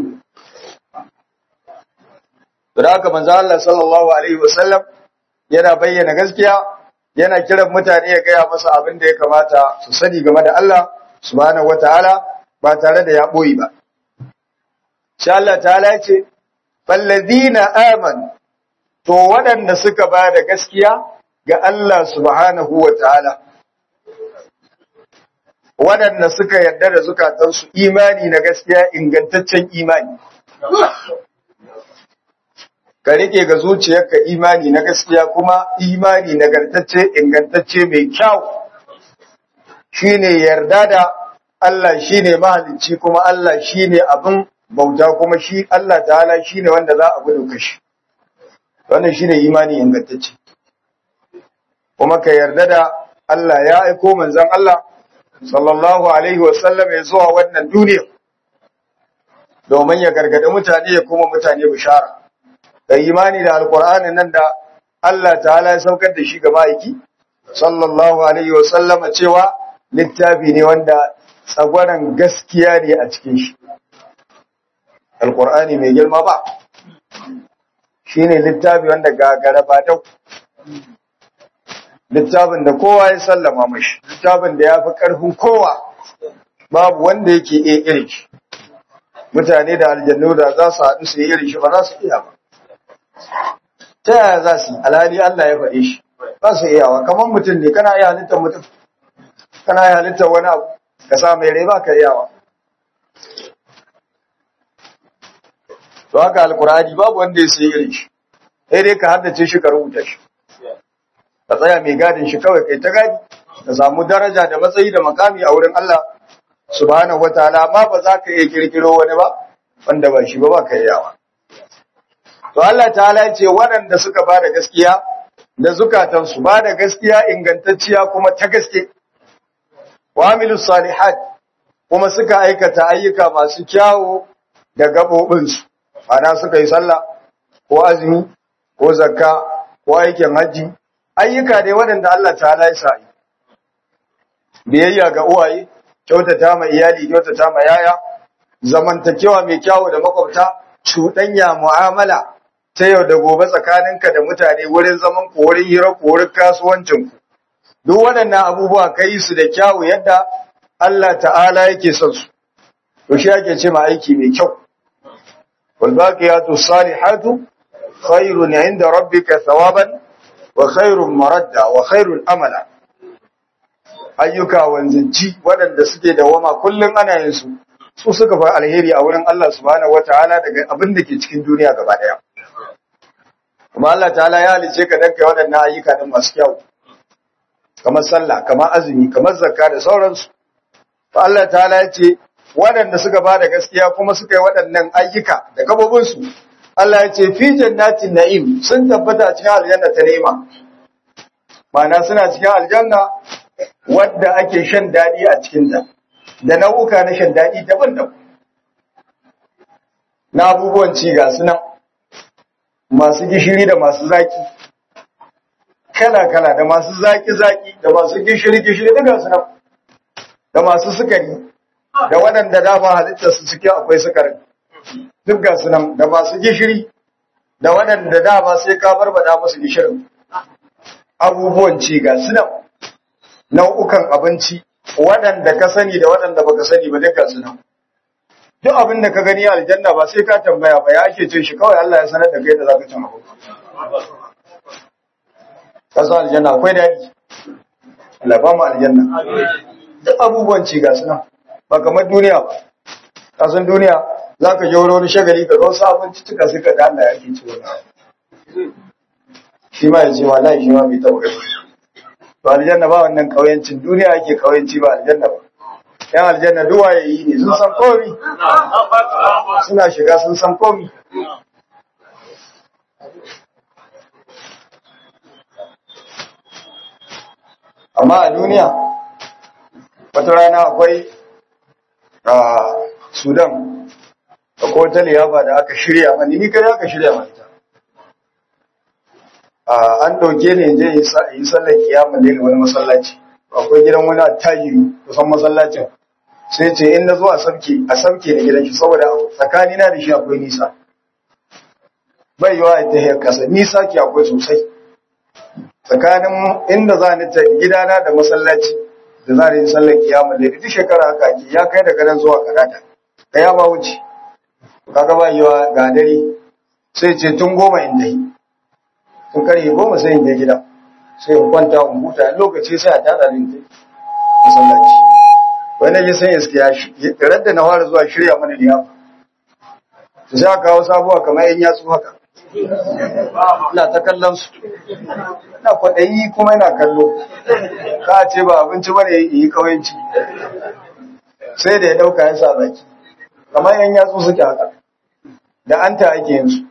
da haka manzo Allah sallallahu alaihi wasallam yana bayyana gaskiya yana kiran mutane ya gaya masa abin da ya kamata su sani game da Allah subhanahu wataala ba tare da ya boyi ba insha Allah ta'ala ya ce fallazina amanu to waɗanda suka ba da gaskiya ga Allah subhanahu wa ta'ala, waɗanda suka yarda da zukatansu imani na gaskiya ingantaccen imani. Ka rike ga zuciyarka imani na gaskiya kuma imani nagartacce ingantacce mai kyau shi ne yarda da Allah shi ne mahalicci kuma Allah shi ne abin bauta kuma shi Allah ta'ala shi ne wanda za a gudu kashi. Wannan shi ne imani ingantacce. kuma ka yarda da Allah ya aiko manzon Allah sallallahu alaihi wasallam ya zuwa wannan duniya domin ya gargada mutane ya kuma mutane bishara da imani da alkur'ani nan da Allah ta'ala ya saukar da shi ga ma'aiki sallallahu alaihi wasallam cewa littafi ne wanda tsagwaran gaskiya ne a cikin shi alkur'ani mai girma ba shine littafi wanda gagara ba dau littafin da kowa ya sallama mashi littafin da ya fi ƙarfin kowa babu wanda yake iya irin shi mutane da aljannu da za su haɗu su yi irin shi ba za su iya ba ta yaya za su yi alhali Allah ya faɗe shi ba su iyawa kamar mutum ne kana iya halittar mutum kana iya halittar wani abu ka sa mai rai ba ka iyawa to haka alkur'ani babu wanda ya sai irin shi sai dai ka haddace shi ka rubuta shi ka tsaya mai gadin shi kawai kai ta gadi ka samu daraja da matsayi da makami a wurin Allah subhanahu wataala amma ba za ka iya kirkiro wani ba wanda ba shi ba ba ka yawa to Allah ta'ala ya ce waɗanda suka ba da gaskiya da zukatansu ba da gaskiya ingantacciya kuma ta gaske wa amilus salihat kuma suka aikata ayyuka masu kyawu da gabobinsu ana suka yi sallah ko azumi ko zakka ko aikin haji ayyuka dai waɗanda Allah ta'ala ya sa biyayya ga uwaye kyautata ma iyali kyautata ma yaya zamantakewa mai kyawu da makwabta cuɗanya mu'amala ta yau da gobe tsakaninka da mutane wurin zaman ku wurin hira ku wurin kasuwancin ku duk waɗannan abubuwa kai su da kyawu yadda Allah ta'ala yake son su to shi ake ce ma aiki mai kyau wal baqiyatu salihatu khairun 'inda rabbika thawaban wa khairun maradda wa khairul amala ayyuka wanzanci waɗanda suke da wama kullum ana yin su su suka fi alheri a wurin Allah subhanahu wataala daga abin da ke cikin duniya gaba ɗaya kuma Allah ta'ala ya halice ka danka waɗannan ayyuka din masu kyau kamar sallah kamar azumi kamar zakka da sauransu to Allah ta'ala ya ce waɗanda suka ba da gaskiya kuma suka yi waɗannan ayyuka da gabobinsu Allah ya ce fi jannatin na'im sun tabbata cikin aljanna ta ni'ima ma'ana suna cikin aljanna wadda ake shan daɗi a cikinta da nau'uka na shan daɗi daban-daban na abubuwan ci ga su nan masu gishiri da masu zaki kala-kala da masu zaki-zaki da masu gishiri-gishiri duka su nan da masu sukari da waɗanda dama halittar su cikin akwai sukarin duk ga su nan da masu gishiri da waɗanda dama sai ka barbada musu gishirin abubuwan ci ga su nan nau'ukan abinci waɗanda ka sani da waɗanda baka sani ba duka su nan duk abin da ka gani a aljanna ba sai ka tambaya ba ya ake cin shi kawai Allah ya sanar da kai da zaka cin abu kasu aljanna akwai daɗi Allah ba mu aljanna duk abubuwan ci ga suna ba kamar duniya ba kasan duniya za ka jauro wani shagali ka zo abinci cika sai ka da Allah ya ke ci wani shi ma ya ce wallahi shi ma bai taɓa gani to aljanna ba wannan kauyancin duniya yake kauyanci ba aljanna ba yan aljanna duwa ya yi ne sun san komi suna shiga sun san komi amma a duniya wata rana akwai a sudan da ko ta liyafa da aka shirya mani ni kada aka shirya mani ta an ɗauke ne je yi sallar kiyamun lele wani masallaci akwai gidan wani attajiri kusan masallacin sai ce in na zo a sabke a sabke da gidan shi saboda tsakani na da shi akwai nisa bai yiwa ta hiyar kasa nisa ke akwai sosai tsakanin inda za ni ta gidana da masallaci da za ni sallar kiyamun lele duk shekara haka ake ya kai daga nan zuwa karata ka ya ba wuce kaga ba yiwa ga dare sai ce tun goma inda yi tun karye goma sai in je gida sai in kwanta in huta lokaci sai a tada din tai masallaci wani ya san iske ya shi radda na fara zuwa shirya mana liyafa su sai aka kawo sabuwa kamar yan yatsu haka ina ta kallon su ina kwaɗayi kuma ina kallo ka ce ba abinci bane yi kawanci sai da ya ɗauka ya sa baki kamar yan yatsu suke haka da an ta ake yin su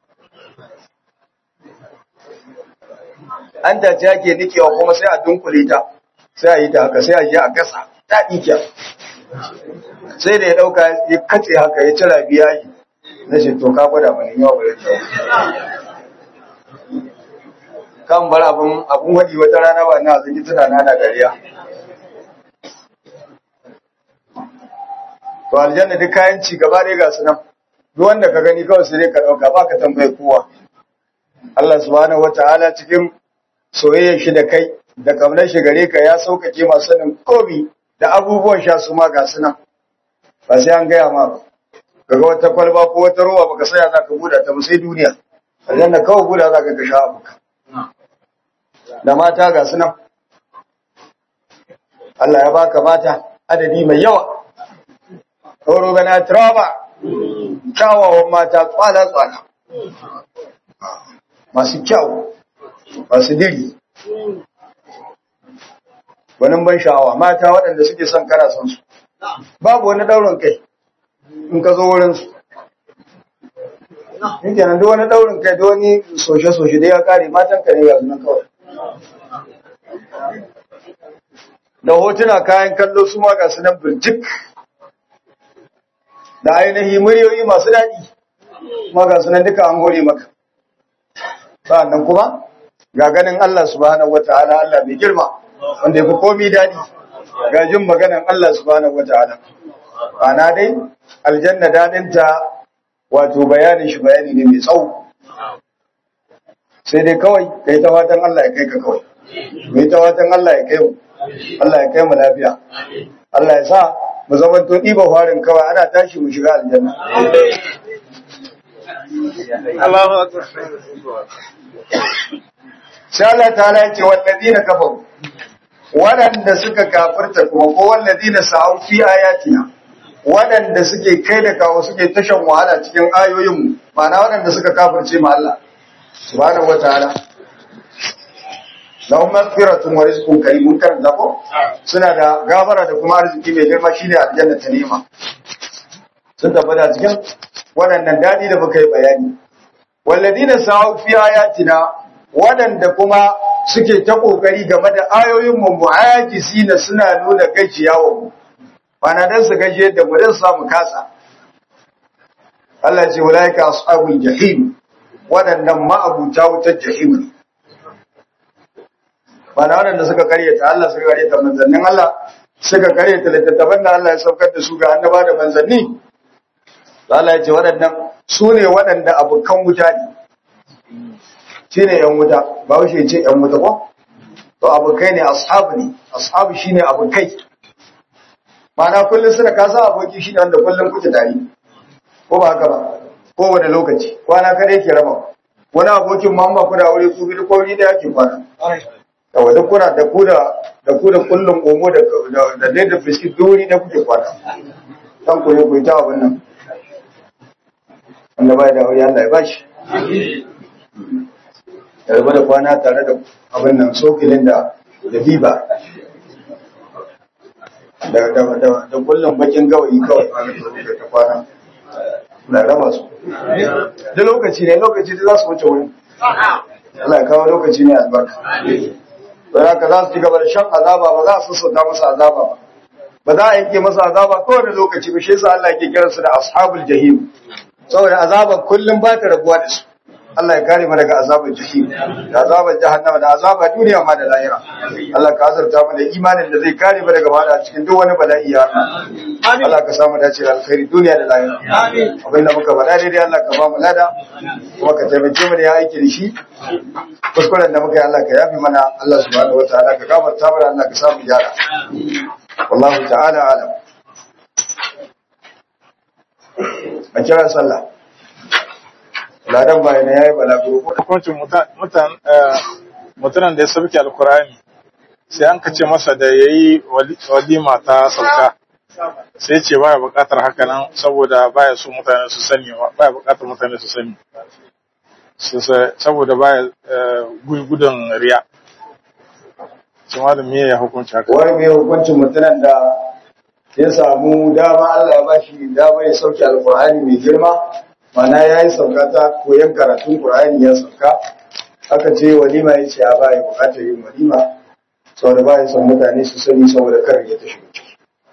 an ta ce ake nikewa kuma sai a dunkule ta sai a yi ta haka sai a je a gasa ta ɗikiya sai da ya ɗauka ya katse haka ya cira biya yi na ce to ka gwada mani yawa ba ya kan bar abin abin waɗi wata rana ba na zaki tana na da gariya to aljanna duk kayan ci gaba dai ga su nan duk wanda ka gani kawai sai dai ka ɗauka ba ka tambaye kowa Allah subhanahu wataala cikin soyayyar shi da kai da kamnar shi gare ka ya sauƙaƙe masu sanin komi da abubuwan sha su ma ga su nan ba sai an gaya ma ba kaga wata kwalba ko wata ruwa baka saya za ka buɗa ta ba sai duniya aljanna kawai buɗa za ka ga sha abuka da mata ga su nan Allah ya baka mata adadi mai yawa Ɗoro gana traba kyawawan mata tsala-tsala masu kyau masu diri wani ban sha'awa mata waɗanda suke son kana son su babu wani ɗaurin kai in ka zo wurinsu yake nan duk wani ɗaurin kai da wani soshe-soshe da ya kare matan ka ne ga sunan kawai da hotuna kayan kallo su ma ga su nan birjik da ainihi muryoyi masu daɗi ma ga su nan duka an hore maka sa'annan kuma ga ganin Allah subhanahu wata'ala Allah mai girma wanda yafi komi daɗi ga jin maganan Allah subhanahu wata'ala ana dai aljanna daɗinta wato bayanin shi bayani ne mai tsawo sai dai kawai kai ta fatan Allah ya kai ka kawai mai ta fatan Allah ya kai mu Allah ya kai mu lafiya Allah ya sa mu zaman to ɗiba farin kawai ana tashi mu shiga aljanna Allahu akbar. sai Allah ta ya ce walladina kafaru waɗanda suka kafirta kuma ko walladina sa'u fi ayatina waɗanda suke kai da kawo suke tashan wahala cikin ayoyinmu ma'ana waɗanda suka kafirce ma Allah subhanahu wataala lahum maghfiratun wa rizqun karim mun karanta ko suna da gafara da kuma arziki mai girma shine aljanna ta nema sun tabbata cikin waɗannan dadi da muka yi bayani walladina sa'u fi ayatina waɗanda kuma suke ta kokari game da ayoyin mu mu'ajisina suna nuna gajiyawa mu bana dan su gaji yadda mu dan samu kasa Allah ya ce ulaika ashabul jahim waɗannan ma'abuta wutar jahim ne bana waɗanda suka karyata Allah suka karyata manzannin Allah suka karyata littattafan da Allah ya saukar da su ga annaba da manzanni Allah ya ce waɗannan su ne waɗanda abokan wuta ne shi ne ‘yan wuta ba wuce ce ‘yan wuta ko? to abokai ne ashabu ne ashabu shi ne abokai mana kullum suna kasa aboki shi ne wanda kullum kuke tare ko ba haka ba ko wani lokaci kwana kare ke raba wani abokin ma ba ku da aure ku biyu ko wuri da yake kwana yawa duk kuna da ku da da ku da kullum omo da da da da biskit duri da kuke kwana dan ku ne ku ta abin nan wanda bai da aure Allah ya bashi ya rabu da kwana tare da abin nan sokilin da da biba da da da da kullum bakin gawayi kawai da ta kwana na raba su da lokaci ne lokaci da za su wuce wuri Allah ya kawo lokaci ne albarka don haka za su ci gaba da shan azaba ba za su sassauta masa azaba ba ba za a yanke masa azaba kowane lokaci ba shi yasa Allah yake kiransu da ashabul jahim saboda azaban kullum ba ta rabuwa da su Allah ya kare mu daga azabar jahim da azabar jahannama da azabar duniya ma da lahira Allah ka azurta mu da imanin da zai kare mu daga bada cikin duk wani bala'i ya Allah Allah ka samu dace da alkhairi duniya da lahira amin abin da muka faɗa daidai Allah ka ba mu lada kuma ka taimake mu da ya aiki da shi kuskuren da muka yi Allah ka yafi mana Allah subhanahu wataala ka gafarta mana Allah ka samu gyara wallahu ta'ala alam a kira sallah ladan bayan ya yi balaguro Hukuncin mutanen da ya sauke alkurani sai an kace masa da ya yi walima ta sauka sai ce baya bukatar haka nan saboda baya so mutane su sani baya bukatar mutane su sani saboda baya gudun riya shi ma da miye ya hukunci haka wani mai hukuncin mutumin da ya samu dama Allah ya bashi dama ya sauke alkur'ani mai girma mana ya yi sauka ta koyon karatun Qur'ani ya sauka aka ce walima ya ce a ba ya bukatar yin walima saboda ba ya son mutane su sani saboda kar ya ta shiga ciki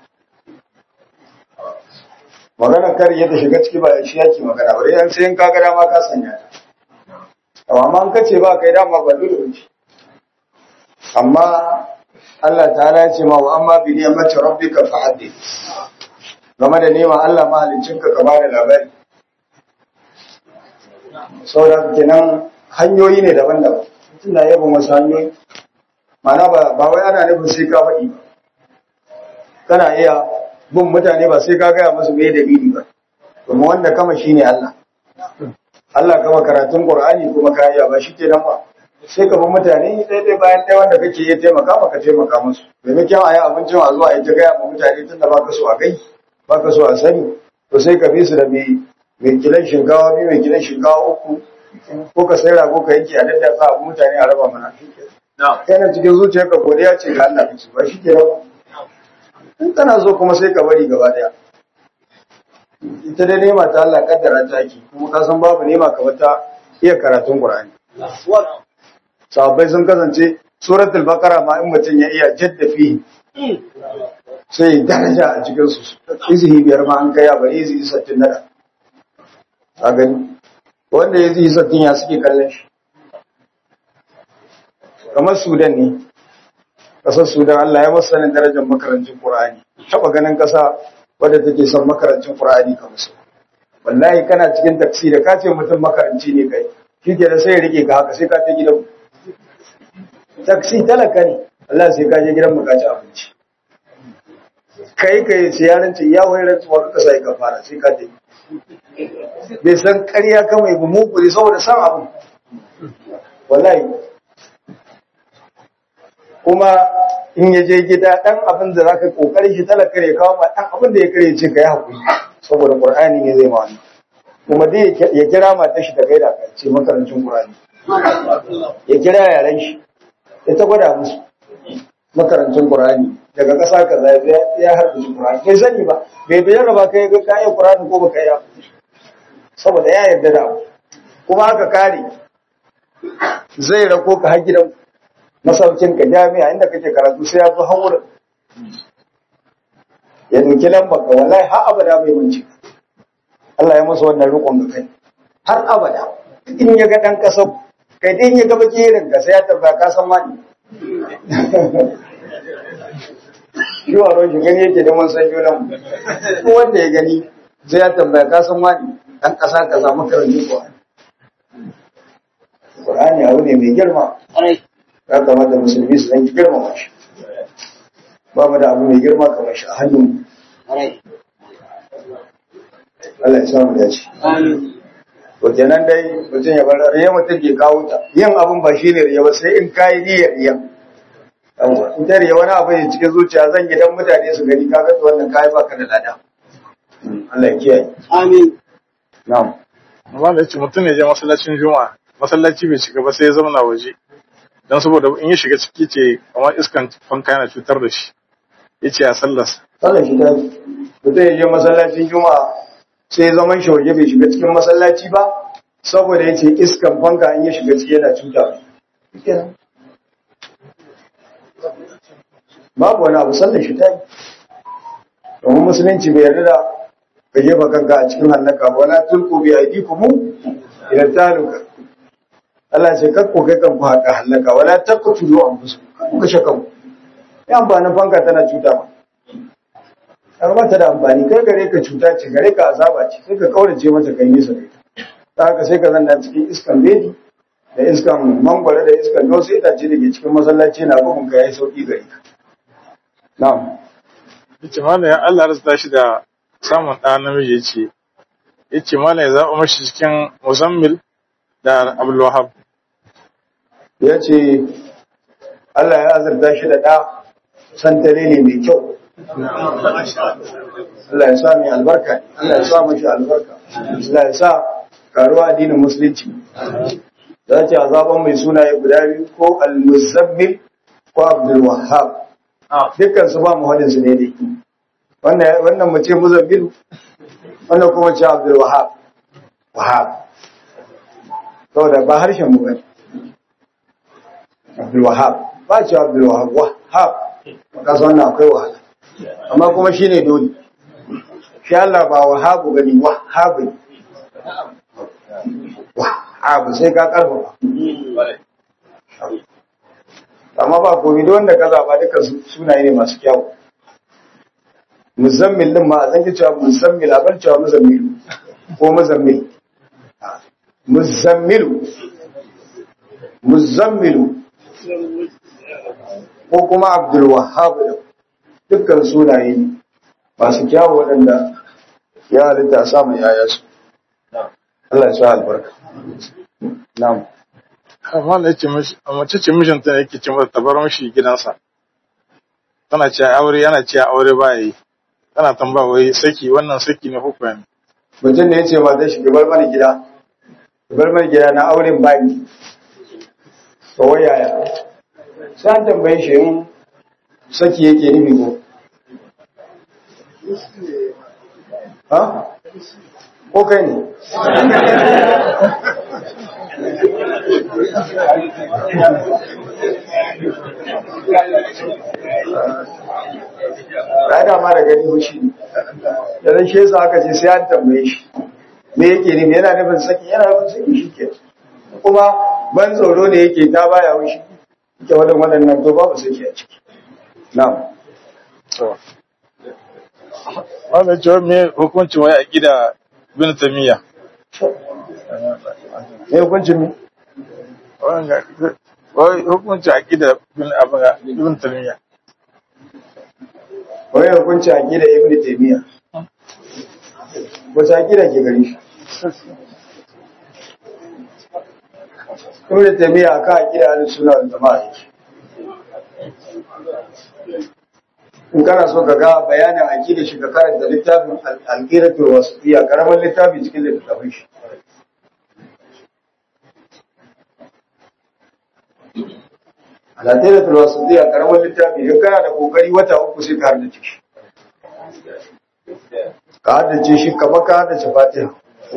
magana kar ya ta shiga ciki ba shi yake magana ba dai an sai in ka ga dama ka sanya ta amma an kace ba kai dama ba dole ba amma Allah ta'ala ya ce ma wa amma bi ni'mati rabbika fa haddith game da neman Allah mahaliccinka ka bada labari saboda kenan hanyoyi ne daban-daban mutum na yabon wasu hanyoyi mana ba ba wai ana nufin sai ka faɗi ba kana iya bin mutane ba sai ka gaya musu me dalili ba kuma wanda kama shine Allah Allah kama karatun Qur'ani kuma ka iya ba shikenan ba sai ka bi mutane daidai bayan ɗaya wanda kake iya taimaka maka taimaka musu maimakon a yi abincin a zuwa a yi ta gaya ma mutane tun da baka so a gai baka so a sani to sai ka bi su da mai mai kilan shinkawa biyu mai kilan shinkawa uku ko ka sai rago ka yanke a daddatsa abu mutane a raba mana yana cikin zuciyarka godiya ce ga Allah kace ba shi ke rawa in kana so kuma sai ka bari gaba daya ita dai nema ta Allah kaddara ta ki kuma ka san babu nema kamar ta iya karatun Qur'ani sahabbai sun kasance suratul baqara ma in mutum ya iya jadda fi sai daraja a cikin su izihi biyar ma an kai bari izihi sattin nada a gani wanda ya zihi sattin ya suke kallon shi kamar sudan ne ƙasar sudan Allah ya masu sanin darajar makarancin Qur'ani taɓa ganin ƙasa wadda take son makarancin Qur'ani kamar su wallahi kana cikin taksi da ka ce mutum makaranci ne kai shi ke da sai rike ka haka sai ka ta gidan taksi talaka ne Allah sai ka je gidan mu ka ci abinci kai kai siyaranci ya wani rantsuwa ka sai ka fara sai ka ta bai san ƙarya ka mai bu muku ne saboda san abu wallahi kuma in ya je gida dan abin da zaka kokarin shi talaka ne kawo ba dan abin da ya kare ce kai hakuri saboda qur'ani ne zai ma wannan kuma dai ya kira matar shi da gaida ka ce makarancin qur'ani ya kira yaran shi ya ta gwada musu makarancin qur'ani daga ƙasa kaza ya harbi qur'ani bai sani ba bai bayyana ba kai ga kayan qur'ani ko baka yi saboda ya yarda da abu kuma haka kare zai rako ka har gidan masaukin ka jami'a inda kake karatu sai ya zo har wurin ya dauki lambar ka wallahi har abada bai mance Allah ya masa wannan rikon ga kai har abada in ya ga dan kasa kai dai in ya ga bakirin ka sai ya tabbata ka san wani shi wa shi gani yake da mun san junan ko wanda ya gani sai ya tambaya ka san wani dan kasa ka samu karanci ko Qur'ani abu ne mai girma ya kamata musulmi su danki girmama shi ba mu da abu mai girma kamar shi a hannun Allah ya samu dace to kenan dai mutum ya bar riya mutum ke kawo ta yin abun ba shine riya ba sai in kai niyyar riya in ta riya wani abu ne cikin zuciya zan gidan mutane su gani kaga to wannan kai baka da lada Allah ya kiyaye Amin. na'am amma da yace mutum ne je masallacin juma'a masallaci bai shiga ba sai ya zauna waje dan saboda in ya shiga ciki ce kamar iskan fanka yana cutar da shi yace a sallarsa sallar shi ta mutum ya je masallacin juma'a sai zaman shi waje bai shiga cikin masallaci ba saboda yace iskan fanka in ya shiga ciki yana cuta babu wani abu sallar shi ta yi domin musulunci bai yarda da ka jefa kanka a cikin hallaka ba wala tulku bi aidikum ila taluka Allah ya ce kar ku kai kanku haka hallaka wala taqtulu anfusakum kar ku kashe kanku ya amfanin fanka tana cuta ba har ba ta da amfani kai gare ka cuta ce gare ka azaba ce sai ka kaurace mata kai nisa da ita ta haka sai ka zanna cikin iskan bedi da iskan mangwara da iskan dosu itace da ke cikin masallaci na bugun ka yayi sauki gare ka na'am yace mana ya Allah rasa shi da samun ɗa namiji yace yace mana ya zaɓa mashi cikin muzammil da Abdul Wahab ya ce Allah ya azurta shi da ɗa santare ne mai kyau Allah ya sa mai albarka Allah ya sa mashi albarka Allah ya sa karuwa addinin musulunci za ce azaban mai sunaye guda biyu ko al-muzammil ko abdul wahhab dukkan su ba mu hadin su daidai wannan wannan mu ce muzammil wannan kuma ce abdul wahhab wahhab saboda ba harshen mu bane abdul wahhab ba ce abdul wahhab wahhab ka san wannan akwai wahala amma kuma shine dole shi Allah ba wahabu gani wahabu wahabu sai ka karfafa amma ba komi da wanda ka zaba duka sunaye ne masu kyau muzammil din ma a zanki cewa muzammil a bar cewa muzammilu ko muzammil muzammilu muzammilu ko kuma abdul wahhab dukkan sunaye ne masu kyawu waɗanda ya halitta a samun yayansu Allah ya sa albarka na'am amma da yace mishi mace ce mijinta ne yake ce mata ta bar mishi gidansa tana ce aure yana ce aure ba yi ana tambaya wai saki wannan saki ne hukuma ne mutum ne ya ce mata shi bar mana gida bar mana gida na auren baki ba wai yaya sai an tambaye shi in saki yake nufi ko ha ko kai ne ya dama da gani hushi da zai shi yasa aka ce sai an tambaye shi me yake nufi yana nufin saki yana nufin saki shi ke kuma ban tsoro ne yake ta baya hushi ke wadan waɗannan to babu saki a ciki na'am to wannan cewa me hukuncin wai aqida bin tamiya me hukuncin mi wannan wai hukuncin aqida bin abin ibn tamiya wai hukunci aqida ibn taymiya wata aqida ke gari shi ibn taymiya aka aqida ahlus sunna wal jamaa yake in kana so ka ga bayanin aqida shi ka karanta littafin al-aqidatu wasiyya karaman littafi cikin littafin shi al-aqidatu wasiyya karaman littafi in kana da kokari wata uku sai ka haddace shi ka haddace shi kamar ka haddace fatiha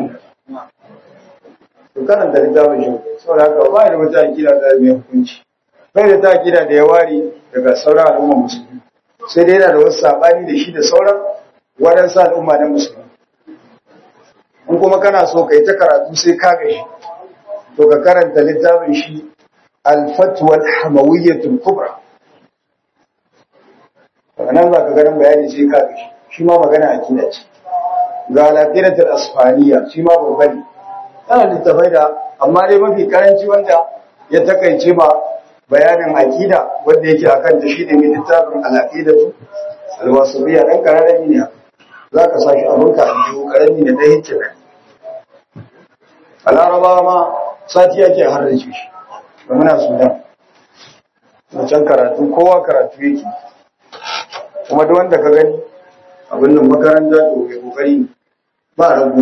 to karanta littafin shi saboda haka ba da wata aqida da mai hukunci bai da ta aqida da ya ware daga sauran al'umma musulmi sai dai yana da wasu sabani da shi da sauran waɗansu al'umma na musulmi in kuma kana so ka yi ta karatu sai ka gashi to ka karanta littafin shi al-fatwa al-hamawiyyatul kubra daga nan za ka ganin bayani sai ka gashi shi ma magana akida ce ga al-aqidatul asfaniya shi ma babba ne yana littafai da amma dai mafi karanci wanda ya takaice ma bayanin akida wanda yake akan ta shi ne mai littafin al-aqidatu al-wasiliya dan kararrami ne za ka sa shi abin ka biyu karami ne dai yake nan a larabawa ma sati yake har da shi da muna sudan wancan karatu kowa karatu yake kuma duk wanda ka gani abin nan makaranta to mai kokari ba rabu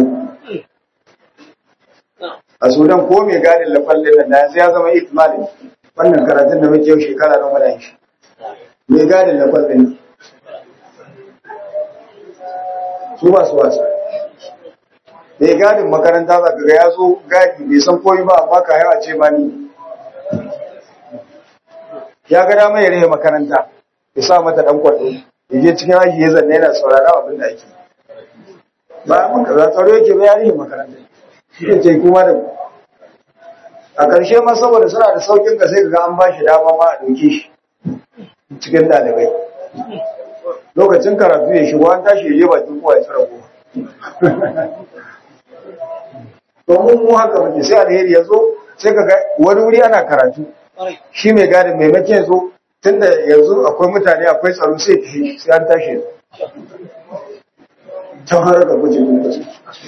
a sudan ko mai gadin lafallin nan da yanzu ya zama itmalin wannan karatun da muke yau shekara na muna shi mai gadin lafallin su ba su wasa mai gadin makaranta za ka ga ya zo gadi bai san koyi ba amma ka yawa ce ba ni ya ga dama ya rage makaranta ya sa mata dan kwaɗo ya je cikin aji ya zanne yana saurara abin da ake ba mun kaza tsaro yake ba ya rage makaranta shi ne ce kuma da a ƙarshe ma saboda suna da saukin ka sai ga an ba shi dama ma a ɗauke shi cikin ɗalibai lokacin karatu ya shigo an tashi ya je bakin kowa ya tsara kowa domin mu haka muke sai alheri ya zo sai ka ga wani wuri ana karatu shi mai gadin maimakon ya zo tunda yanzu akwai mutane akwai tsaro sai ta yi sai an tashi can har ga guje lokaci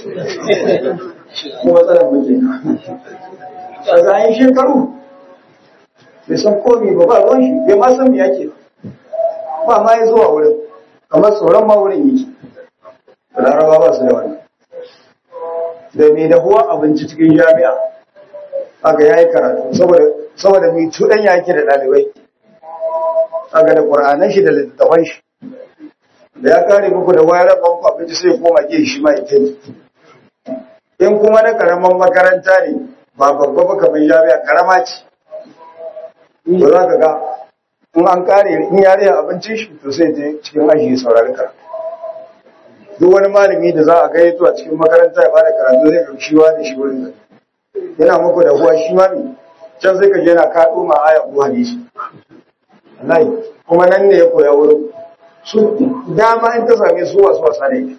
ko matsalar muke a zayen shekaru bai san komi ba ba ruwan shi bai ma san me yake ba ma ya zuwa wurin kamar tsoron ma wurin yake laraba ba su da wani da mai dahuwa abinci cikin jami'a aka yayi karatu saboda mai tuɗan yake da ɗalibai aka da ƙwar'anan shi da littattafan shi da ya kare muku da wayar rabon ku abinci sai koma ke shi ma ita in kuma na karaman makaranta ne ba babba ba kamar jami'a karama ce ba za ka ga in an kare in yare abincin shi to sai ta cikin aji saurari karatu duk wani malami da za a gayyato a cikin makaranta ya bada karatu zai ga shi da shi wurin da yana muku da huwa shi ma ne can sai ka je yana kaɗo ma aya ko hadisi wallahi kuma nan ne ya koya wurin su dama in ta same su wasu wasa ne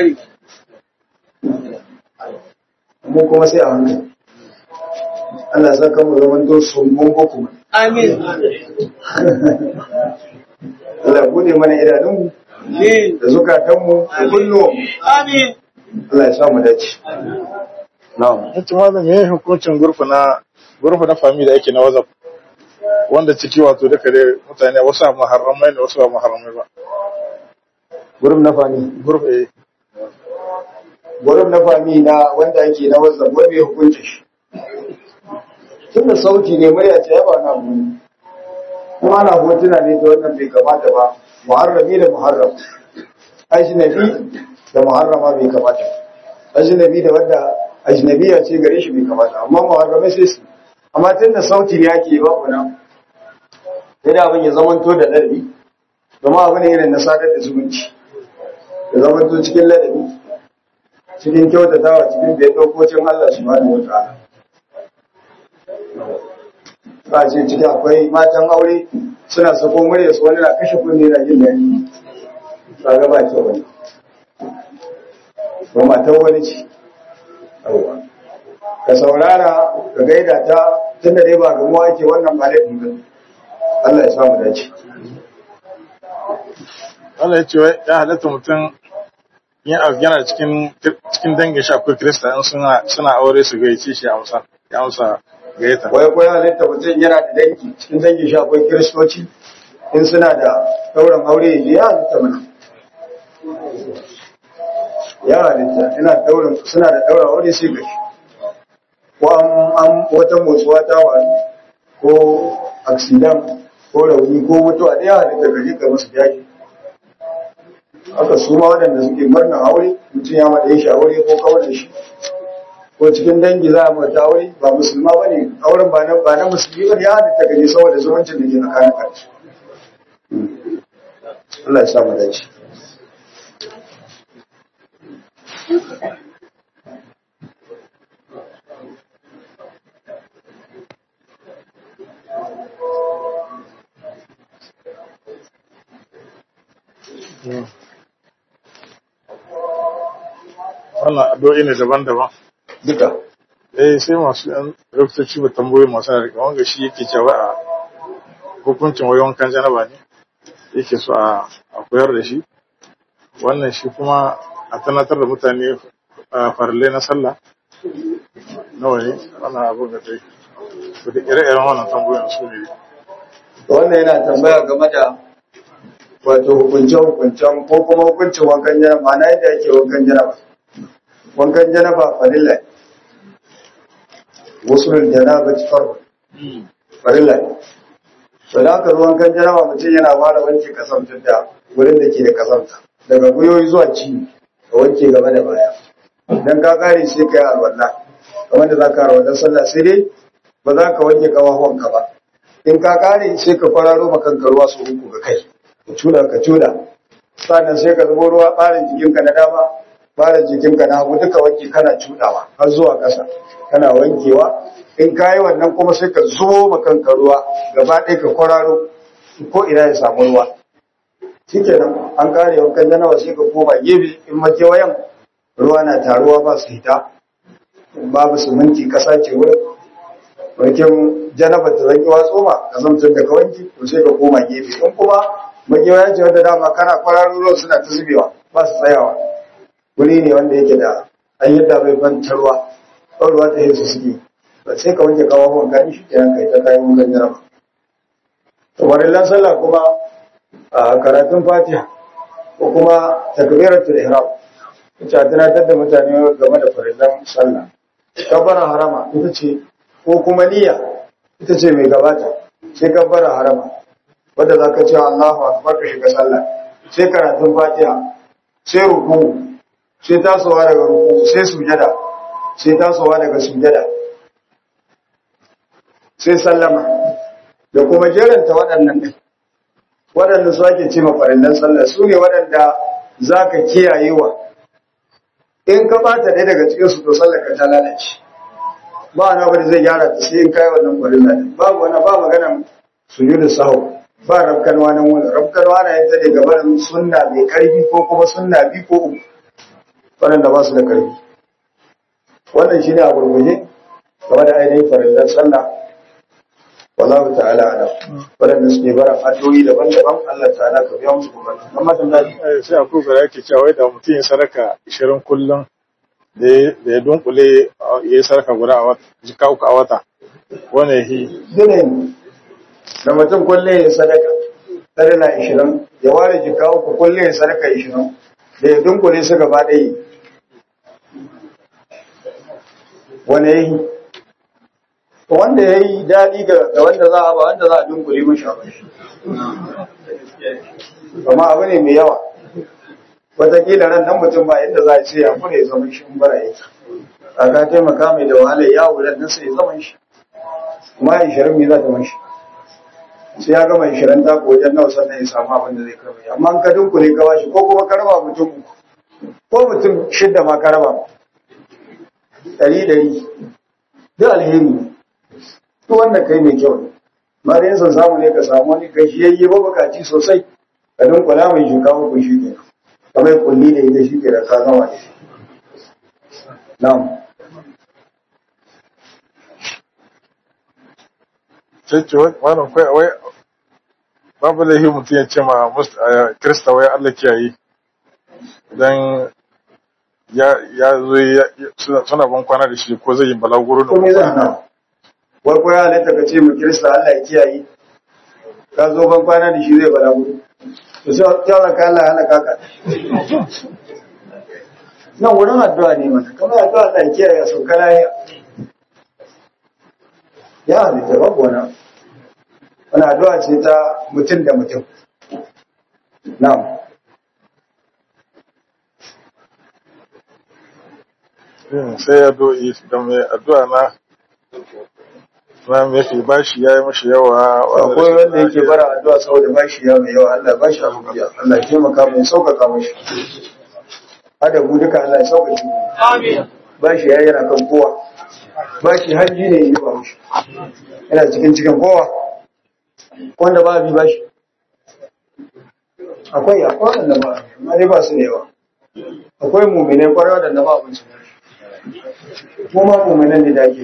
mu kuma sai a hankali Allah sa kan mu zaman to sun mun ko kuma Amin. Allah bude mana idanunmu da zukatanmu da kunnuwan Amin. Allah ya sa mu dace na'am yace malam me hukuncin gurfu na gurfu na family da yake na WhatsApp wanda ciki wato duka dai mutane wasu a muharramai ne wasu ba muharramai ba gurum na fami group A gurum na fami na wanda ake na whatsapp wai mai hukunci shi tun da sauti ne murya ce ya ba na mu kuma ana hotuna ne da wannan bai kamata ba muharrami da muharram ajnabi da muharrama bai kamata ajnabi da wanda ajnabiya ce gare shi bai kamata amma muharramai sai su amma tun da sauti ne ake ba ku nan sai da abin ya zamanto da ladabi domin abu ne irin na sadar da zumunci ya zamanto cikin ladabi cikin kyautatawa cikin bai dokokin Allah subhanahu wa ta'ala ba ce ciki akwai matan aure suna sako murya su wani na kashe kunne na jin daɗi ba ga ba ce wani ba matan wani ce yawwa ka saurara ka gaida ta tun da dai ba gamuwa ake wannan ba laifin ba Allah ya samu dace Allah ya ce wai ya halatta mutum yin abu yana cikin cikin dangin shi akwai kirista in suna suna aure su gaice shi ya amsa ya amsa gayyata wai ko ya halitta mutum yana da dangi cikin dangin shi akwai kiristoci in suna da ɗaurin aure ya je ya halitta mana ya halitta ina ɗaurin suna da ɗaurin aure sai gashi ko an an wata motsuwa ta faru ko accident ko rauni ko mutuwa da ya halitta gari ka musu jaji haka su ma waɗanda suke murnar aure mutum ya maɗa shi aure ko kawar da shi ko cikin dangi za a mata aure ba musulma ba ne auren ba na ba na musulmi ba ne ya halitta gani saboda zumuncin da ke tsakanin kansu Allah ya sa mu dace wannan addu'o'i ne daban-daban duka eh sai masu yan lokaci ba tambayoyi masu da wanga shi yake cewa a hukuncin wai wankan janaba ne yake so a a koyar da shi wannan shi kuma a tunatar da mutane a farle na sallah nawa ne wannan abin da dai da ire-iren wannan tambayoyin su ne wannan yana tambaya game da wato hukunce-hukuncen ko kuma hukuncin wankan janaba ma'ana yadda yake wankan janaba wankan janaba farilla ne wasu janaba ci farko farilla ne to da aka ruwan kan janaba mutum yana fara wanke kasamtar da wurin da ke da kasamta daga gwiwoyi zuwa ci ka wanke gaba da baya idan ka kare sai ka yi alwala kamar da za ka alwala sallah sai dai ba za ka wanke kawahuwanka ba in ka kare sai ka kwararo makanka ruwa su uku ga kai ka cuda ka cuda sannan sai ka zubo ruwa ɓarin jikinka na dama ɓarin jikinka na hagu duka wanke kana cudawa har zuwa ƙasa kana wankewa in ka yi wannan kuma sai ka zubo makanka ruwa gaba ɗaya ka kwararo ko ina ya samu ruwa shikenan an kare wankan janawa sai ka koma gefe in makewayan ruwa na taruwa ba su hita babu siminti ƙasa ce wurin wankin janaba ta zanki watso ma ka zamtar da ka wanki to sai ka koma gefe in kuma makewayan ce wanda dama kana kwararo ruwan suna ta zubewa ba su tsayawa wuri ne wanda yake da an yadda bai fanta ruwa ruwa ta yin su suke ba sai ka wanke kawawan ka shi kenan kai ta kayan wankan jaraba kamar illan sallah kuma a karatun fatiha ko kuma takbiratul ihram ita tunatar da mutane game da farillan sallah kabbara harama ita ce ko kuma niyya ita ce mai gabata sai kabbara harama wanda za ka ce Allahu akbar ka shiga sallah sai karatun fatiha sai ruku sai tasowa daga ruku sai sujada sai tasowa daga sujada sai sallama da kuma jeranta waɗannan ɗin waɗanda su ake ce mafarillan sallah su ne waɗanda za ka kiyayewa in ka ɓata ɗaya daga cikinsu to sallah ka ta lalace ba wani abu da zai gyara ta sai in kayi wannan farilla ɗin babu wani ba magana sujudu sahu ba rabkanwa nan wani rabkanwa na yanta ne gaba da sunna mai ƙarfi ko kuma sunna bi ko uku waɗanda ba su da ƙarfi wannan shi ne a gurguje game da ainihin farillan sallah wallahu ta'ala ala waɗanda suke bara addu'o'i daban-daban Allah ta'ala ka biya musu bukatu amma dan dadi Eh, sai a kuka yake cewa wai da mutum ya sadaka 20 kullum da ya da ya dunkule ya yi sadaka guda a wata jika uku a wata wani hi dole ne da mutum kulle ya sadaka tare na 20 ya ware jika uku kulle ya sarka ishirin da ya dunkule su gaba ɗaya wani ya yi wanda ya yi daɗi ga wanda za a ba wanda za a dunkule mashi a bashi amma abu ne mai yawa wataƙila ran nan mutum ba yadda za a ce ya kuma ya zama shi bara yake a ka taimaka mai da wahala ya wulan nan sai ya zama shi kuma ya ishirin mai za ta mashi sai ya gama ishirin ta wajen nawa sannan ya samu abin da zai karba amma an ka dunkule ka bashi ko kuma ka raba mutum uku ko mutum shidda ma ka raba ɗari ɗari duk alheri ne duk wanda kai mai kyau ne ma da yanzu samu ne ka samu wani gashiyayye mabukaci sosai ka dunkula mai shuka muku shi ke kamar kulli da ita shi ke da ka gama da shi na'am sai ce wannan kai wai babu laifi mutum ya ce ma kirista wai Allah kiyaye idan ya ya zo suna ban kwana da shi ko zai yi balaguro da ko me zan na wai ko ya halatta ka ce mu kirista Allah ya kiyaye ka zo ban kwana da shi zai balaguro to sai kyawar ka Allah ya hana kaka nan wurin addu'a ne mata kamar addu'a Allah ya kiyaye a sauka lahiya ya halitta babu wani wani addu'a ce ta mutum da mutum na'am sai ya do'i da mai addu'a na na mafi bashi ya yi mashi yawa akwai wanda yake bara addu'a saboda bashi ya mai yawa Allah bashi abu biya Allah ya taimaka mai sauƙaƙa mashi hada mu duka Allah ya sauƙaƙe amin bashi ya yana kan kowa bashi hajji ne yi ba mashi yana cikin cikin kowa wanda ba bi bashi akwai akwai wanda ba amma dai ba su da yawa akwai mumine kwarai wadanda ba abin su mu ma muminan ne da ake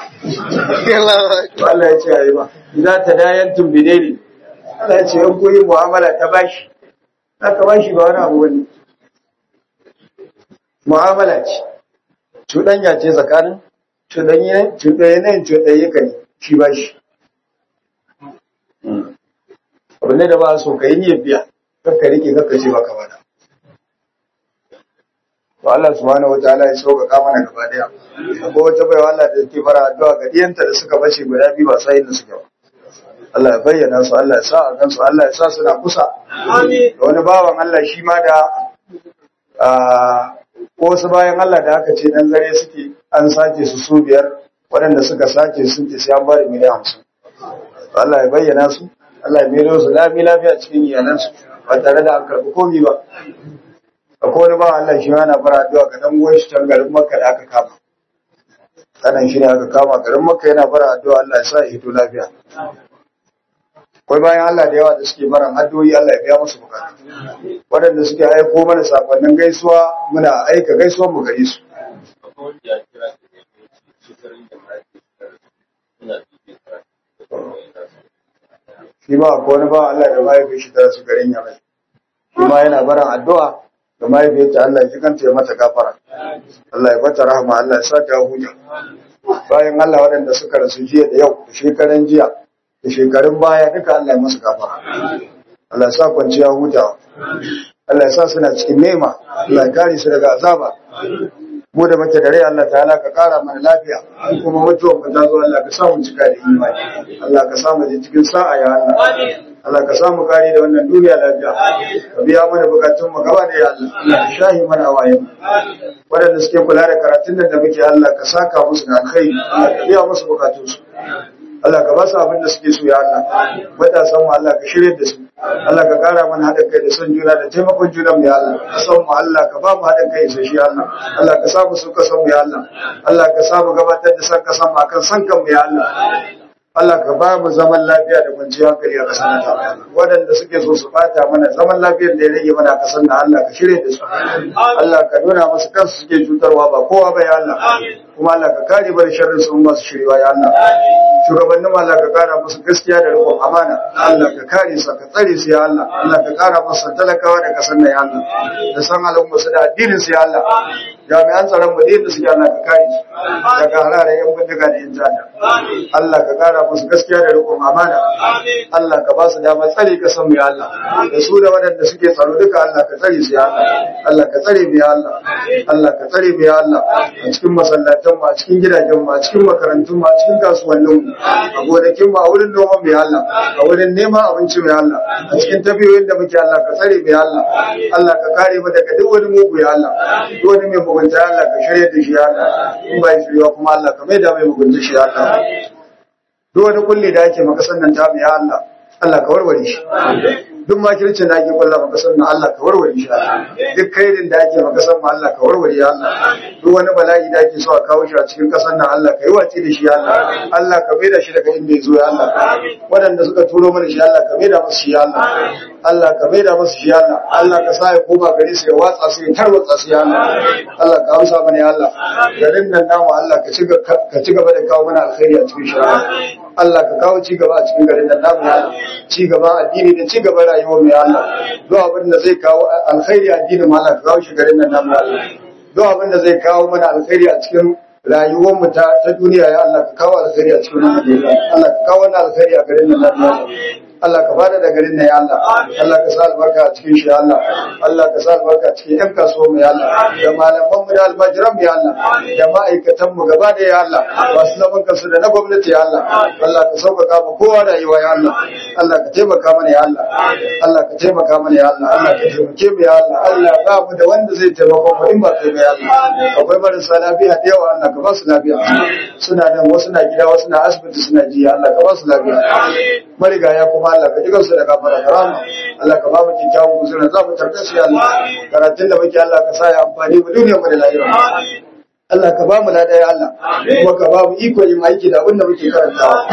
Allah ya ce a yi ba za ta dayan tumbide ne Allah ya ce yan koyi mu'amala ta bashi za ka bashi ba wani abu wani mu'amala ce cuɗanya ce tsakanin cuɗanye cuɗanye cuɗanye ka ne shi bashi abu ne da ba so ka yi niyyar biya kakka rike kakka ce baka bada to Allah subhanahu wataala ya sauƙaƙa mana gaba daya ko wata baiwa Allah da take fara addu'a ga diyanta da suka bace guda biyu ba sai da suka ba Allah ya bayyana su Allah ya sa a gansu Allah ya sa suna kusa amin da wani bawan Allah shi ma da ko wasu bayan Allah da aka ce dan zare suke an sace su su biyar waɗanda suka sace sun ce sai an bari miliyan hamsin Allah ya bayyana su Allah ya mero su lami lafiya cikin iyalansu ba tare da an karɓi komi ba akwai wani ba Allah shi yana fara addu'a ga dan uwan shi can garin Makka da aka kama kanan shi ne aka kama garin Makka yana fara addu'a Allah ya sa ya hito lafiya akwai bayan Allah da yawa da suke maran addu'o'i Allah ya biya musu bukatu waɗanda suke aiko mana sakonnin gaisuwa muna aika gaisuwar mu gare su shi ma akwai wani ba Allah da mahaifin shi tara su garin Yamai shi ma yana baran addu'a da mahaifiyarta Allah ya kanta ya mata gafara Allah ya bata rahama Allah ya sa ta huta bayan Allah waɗanda suka rasu jiya da yau da shekaran jiya da shekarun baya duka Allah ya masu gafara Allah ya sa kwanciya huta Allah ya sa suna cikin nema Allah ya kare su daga azaba mu da muke da rai Allah ta'ala ka kara mana lafiya kuma mutuwar mu ta zo Allah ka sa mu cika da imani Allah ka sa mu cikin sa'a ya Allah Allah ka samu kari da wannan duniya lafiya ka biya mana bukatun mu gaba da ya Allah Allah ka shahi mana waye waɗanda suke kula da karatun da muke Allah ka saka musu da alkhairi Allah ka biya musu bukatun su Allah ka ba su abin da suke so ya Allah matasan mu Allah ka shirye da su Allah ka kara mana haɗin kai da son juna da taimakon juna mu ya Allah ka san mu Allah ka ba mu haɗin kai sai shi Allah Allah ka samu su ka san mu ya Allah Allah ka samu gabatar da san ka san mu akan san kan mu ya Allah Allah ka ba mu zaman lafiya da kwanciyar hankali a ƙasar nan waɗanda suke so su bata mana zaman lafiyar da ya rage mana a ƙasar nan Allah ka shirye da su Allah ka nuna musu kansu suke cutarwa ba kowa ba ya Allah kuma Allah ka kare bar sharrin su masu shiriwa ya Allah shugabannin Allah ka kara musu gaskiya da riƙon amana Allah ka kare su ka tsare su ya Allah Allah ka kara musu talakawa da ƙasar nan ya Allah da san al'umma su da addinin su ya Allah jami'an tsaron mu da suke Allah ka kare su daga harare yan bindiga da yan jada Allah ka kara musu gaskiya da rikon amana Allah ka ba su damar tsare ka san mu ya Allah da su da waɗanda suke tsaro duka Allah ka tsare su ya Allah Allah ka tsare mu ya Allah Allah ka tsare mu ya Allah a cikin masallatan mu a cikin gidajen mu a cikin makarantun mu a cikin kasuwannin mu a gonakin mu a wurin noman mu ya Allah a wurin neman abinci mu ya Allah a cikin tafiyoyin da muke Allah ka tsare mu ya Allah Allah ka kare mu daga duk wani mugu ya Allah duk wani mai mugunta ya Allah ka shirye da shi ya Allah in ba shirya kuma Allah ka maida mai mugunta shi ya Allah duk wani kulli da ake maka sannan ta mu ya Allah Allah ka warware shi duk makircin da ake kulla maka sannan Allah ka warware shi duk kairin da ake maka sannan Allah ka warware ya Allah duk wani bala'i da ake so a kawo shi a cikin kasan nan Allah ka yi wace da shi ya Allah Allah ka maida shi daga inda ya zo ya Allah waɗanda suka turo mana shi Allah ka maida musu shi ya Allah Allah ka maida musu shi ya Allah Allah ka sa ya koma gari su ya watsa su ya tarwatsa su ya Allah Allah ka amsa mana ya Allah garin nan namu Allah ka ci ka ci gaba da kawo mana alkhairi a cikin shi Allah ka kawo ci gaba a cikin garin nan namu ya Allah ci gaba addini da ci gaba rayuwar mu ya Allah duk abin da zai kawo alkhairi addinin mu Allah ka kawo shi garin nan namu ya Allah duk abin da zai kawo mana alkhairi a cikin rayuwar mu ta ta duniya ya Allah ka kawo alkhairi a cikin wannan gari Allah ka kawo wannan alkhairi a garin nan namu ya Allah Allah ka bada da garin nan ya Allah Allah ka sa albarka a cikin shi ya Allah Allah ka sa albarka a cikin yan kasuwa mu ya Allah da malaman mu da almajiran mu ya Allah da ma'aikatan mu gaba da ya Allah masu zaman kansu da na gwamnati ya Allah Allah ka sauƙaƙa mu kowa rayuwa ya Allah Allah ka taimaka mana ya Allah Allah ka taimaka mana ya Allah Allah ka taimake mu ya Allah Allah ba mu da wanda zai taimaka mu in ba kai ba ya Allah akwai marasa lafiya da yawa Allah ka ba su lafiya suna nan wasu na gida wasu na asibiti suna ji Allah ka ba su lafiya marigaya kuma Allah ka ji kansu da kafara karama Allah ka ba mu kyakkyawan guzurin za mu tarbe su ya Allah karatun da muke Allah ka sa ya amfani mu duniyar mu da lahira Allah ka ba mu lada ya Allah kuma ka ba mu iko yin aiki da abin da muke karantawa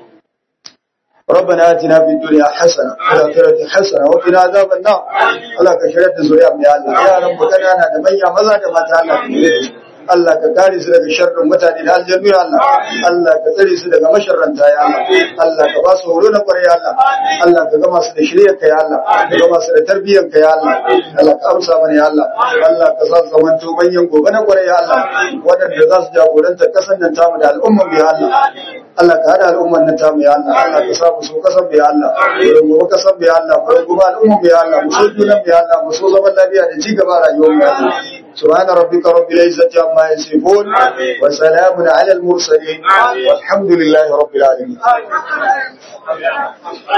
ربنا آتنا في الدنيا حسنة وفي الآخرة حسنة وقنا عذاب النار الله كشرت زريا يا الله يا رب كنا أنا دميا مزا دما تعالى Allah ka kare su daga sharrin mutane da aljannu ya Allah Allah ka tsare su daga masharranta ya Allah Allah ka ba su horo na kwarai ya Allah Allah ka gama su da shiryar ka ya Allah ka gama su da tarbiyyar ka ya Allah Allah ka amsa mana ya Allah Allah ka sa su zamanto manyan gobe na kwarai ya Allah waɗanda za su jagoranta kasan nan tamu da al'umman ya Allah Allah ka hada al'umman nan tamu ya Allah Allah ka sa mu so kasan ya Allah mu gobe kasan ya Allah mu gobe al'umman ya Allah mu so junan ya Allah mu so zaman lafiya da ci gaba rayuwar ya Allah سبحان ربك رب العزة عما يصفون وسلام على المرسلين والحمد لله رب العالمين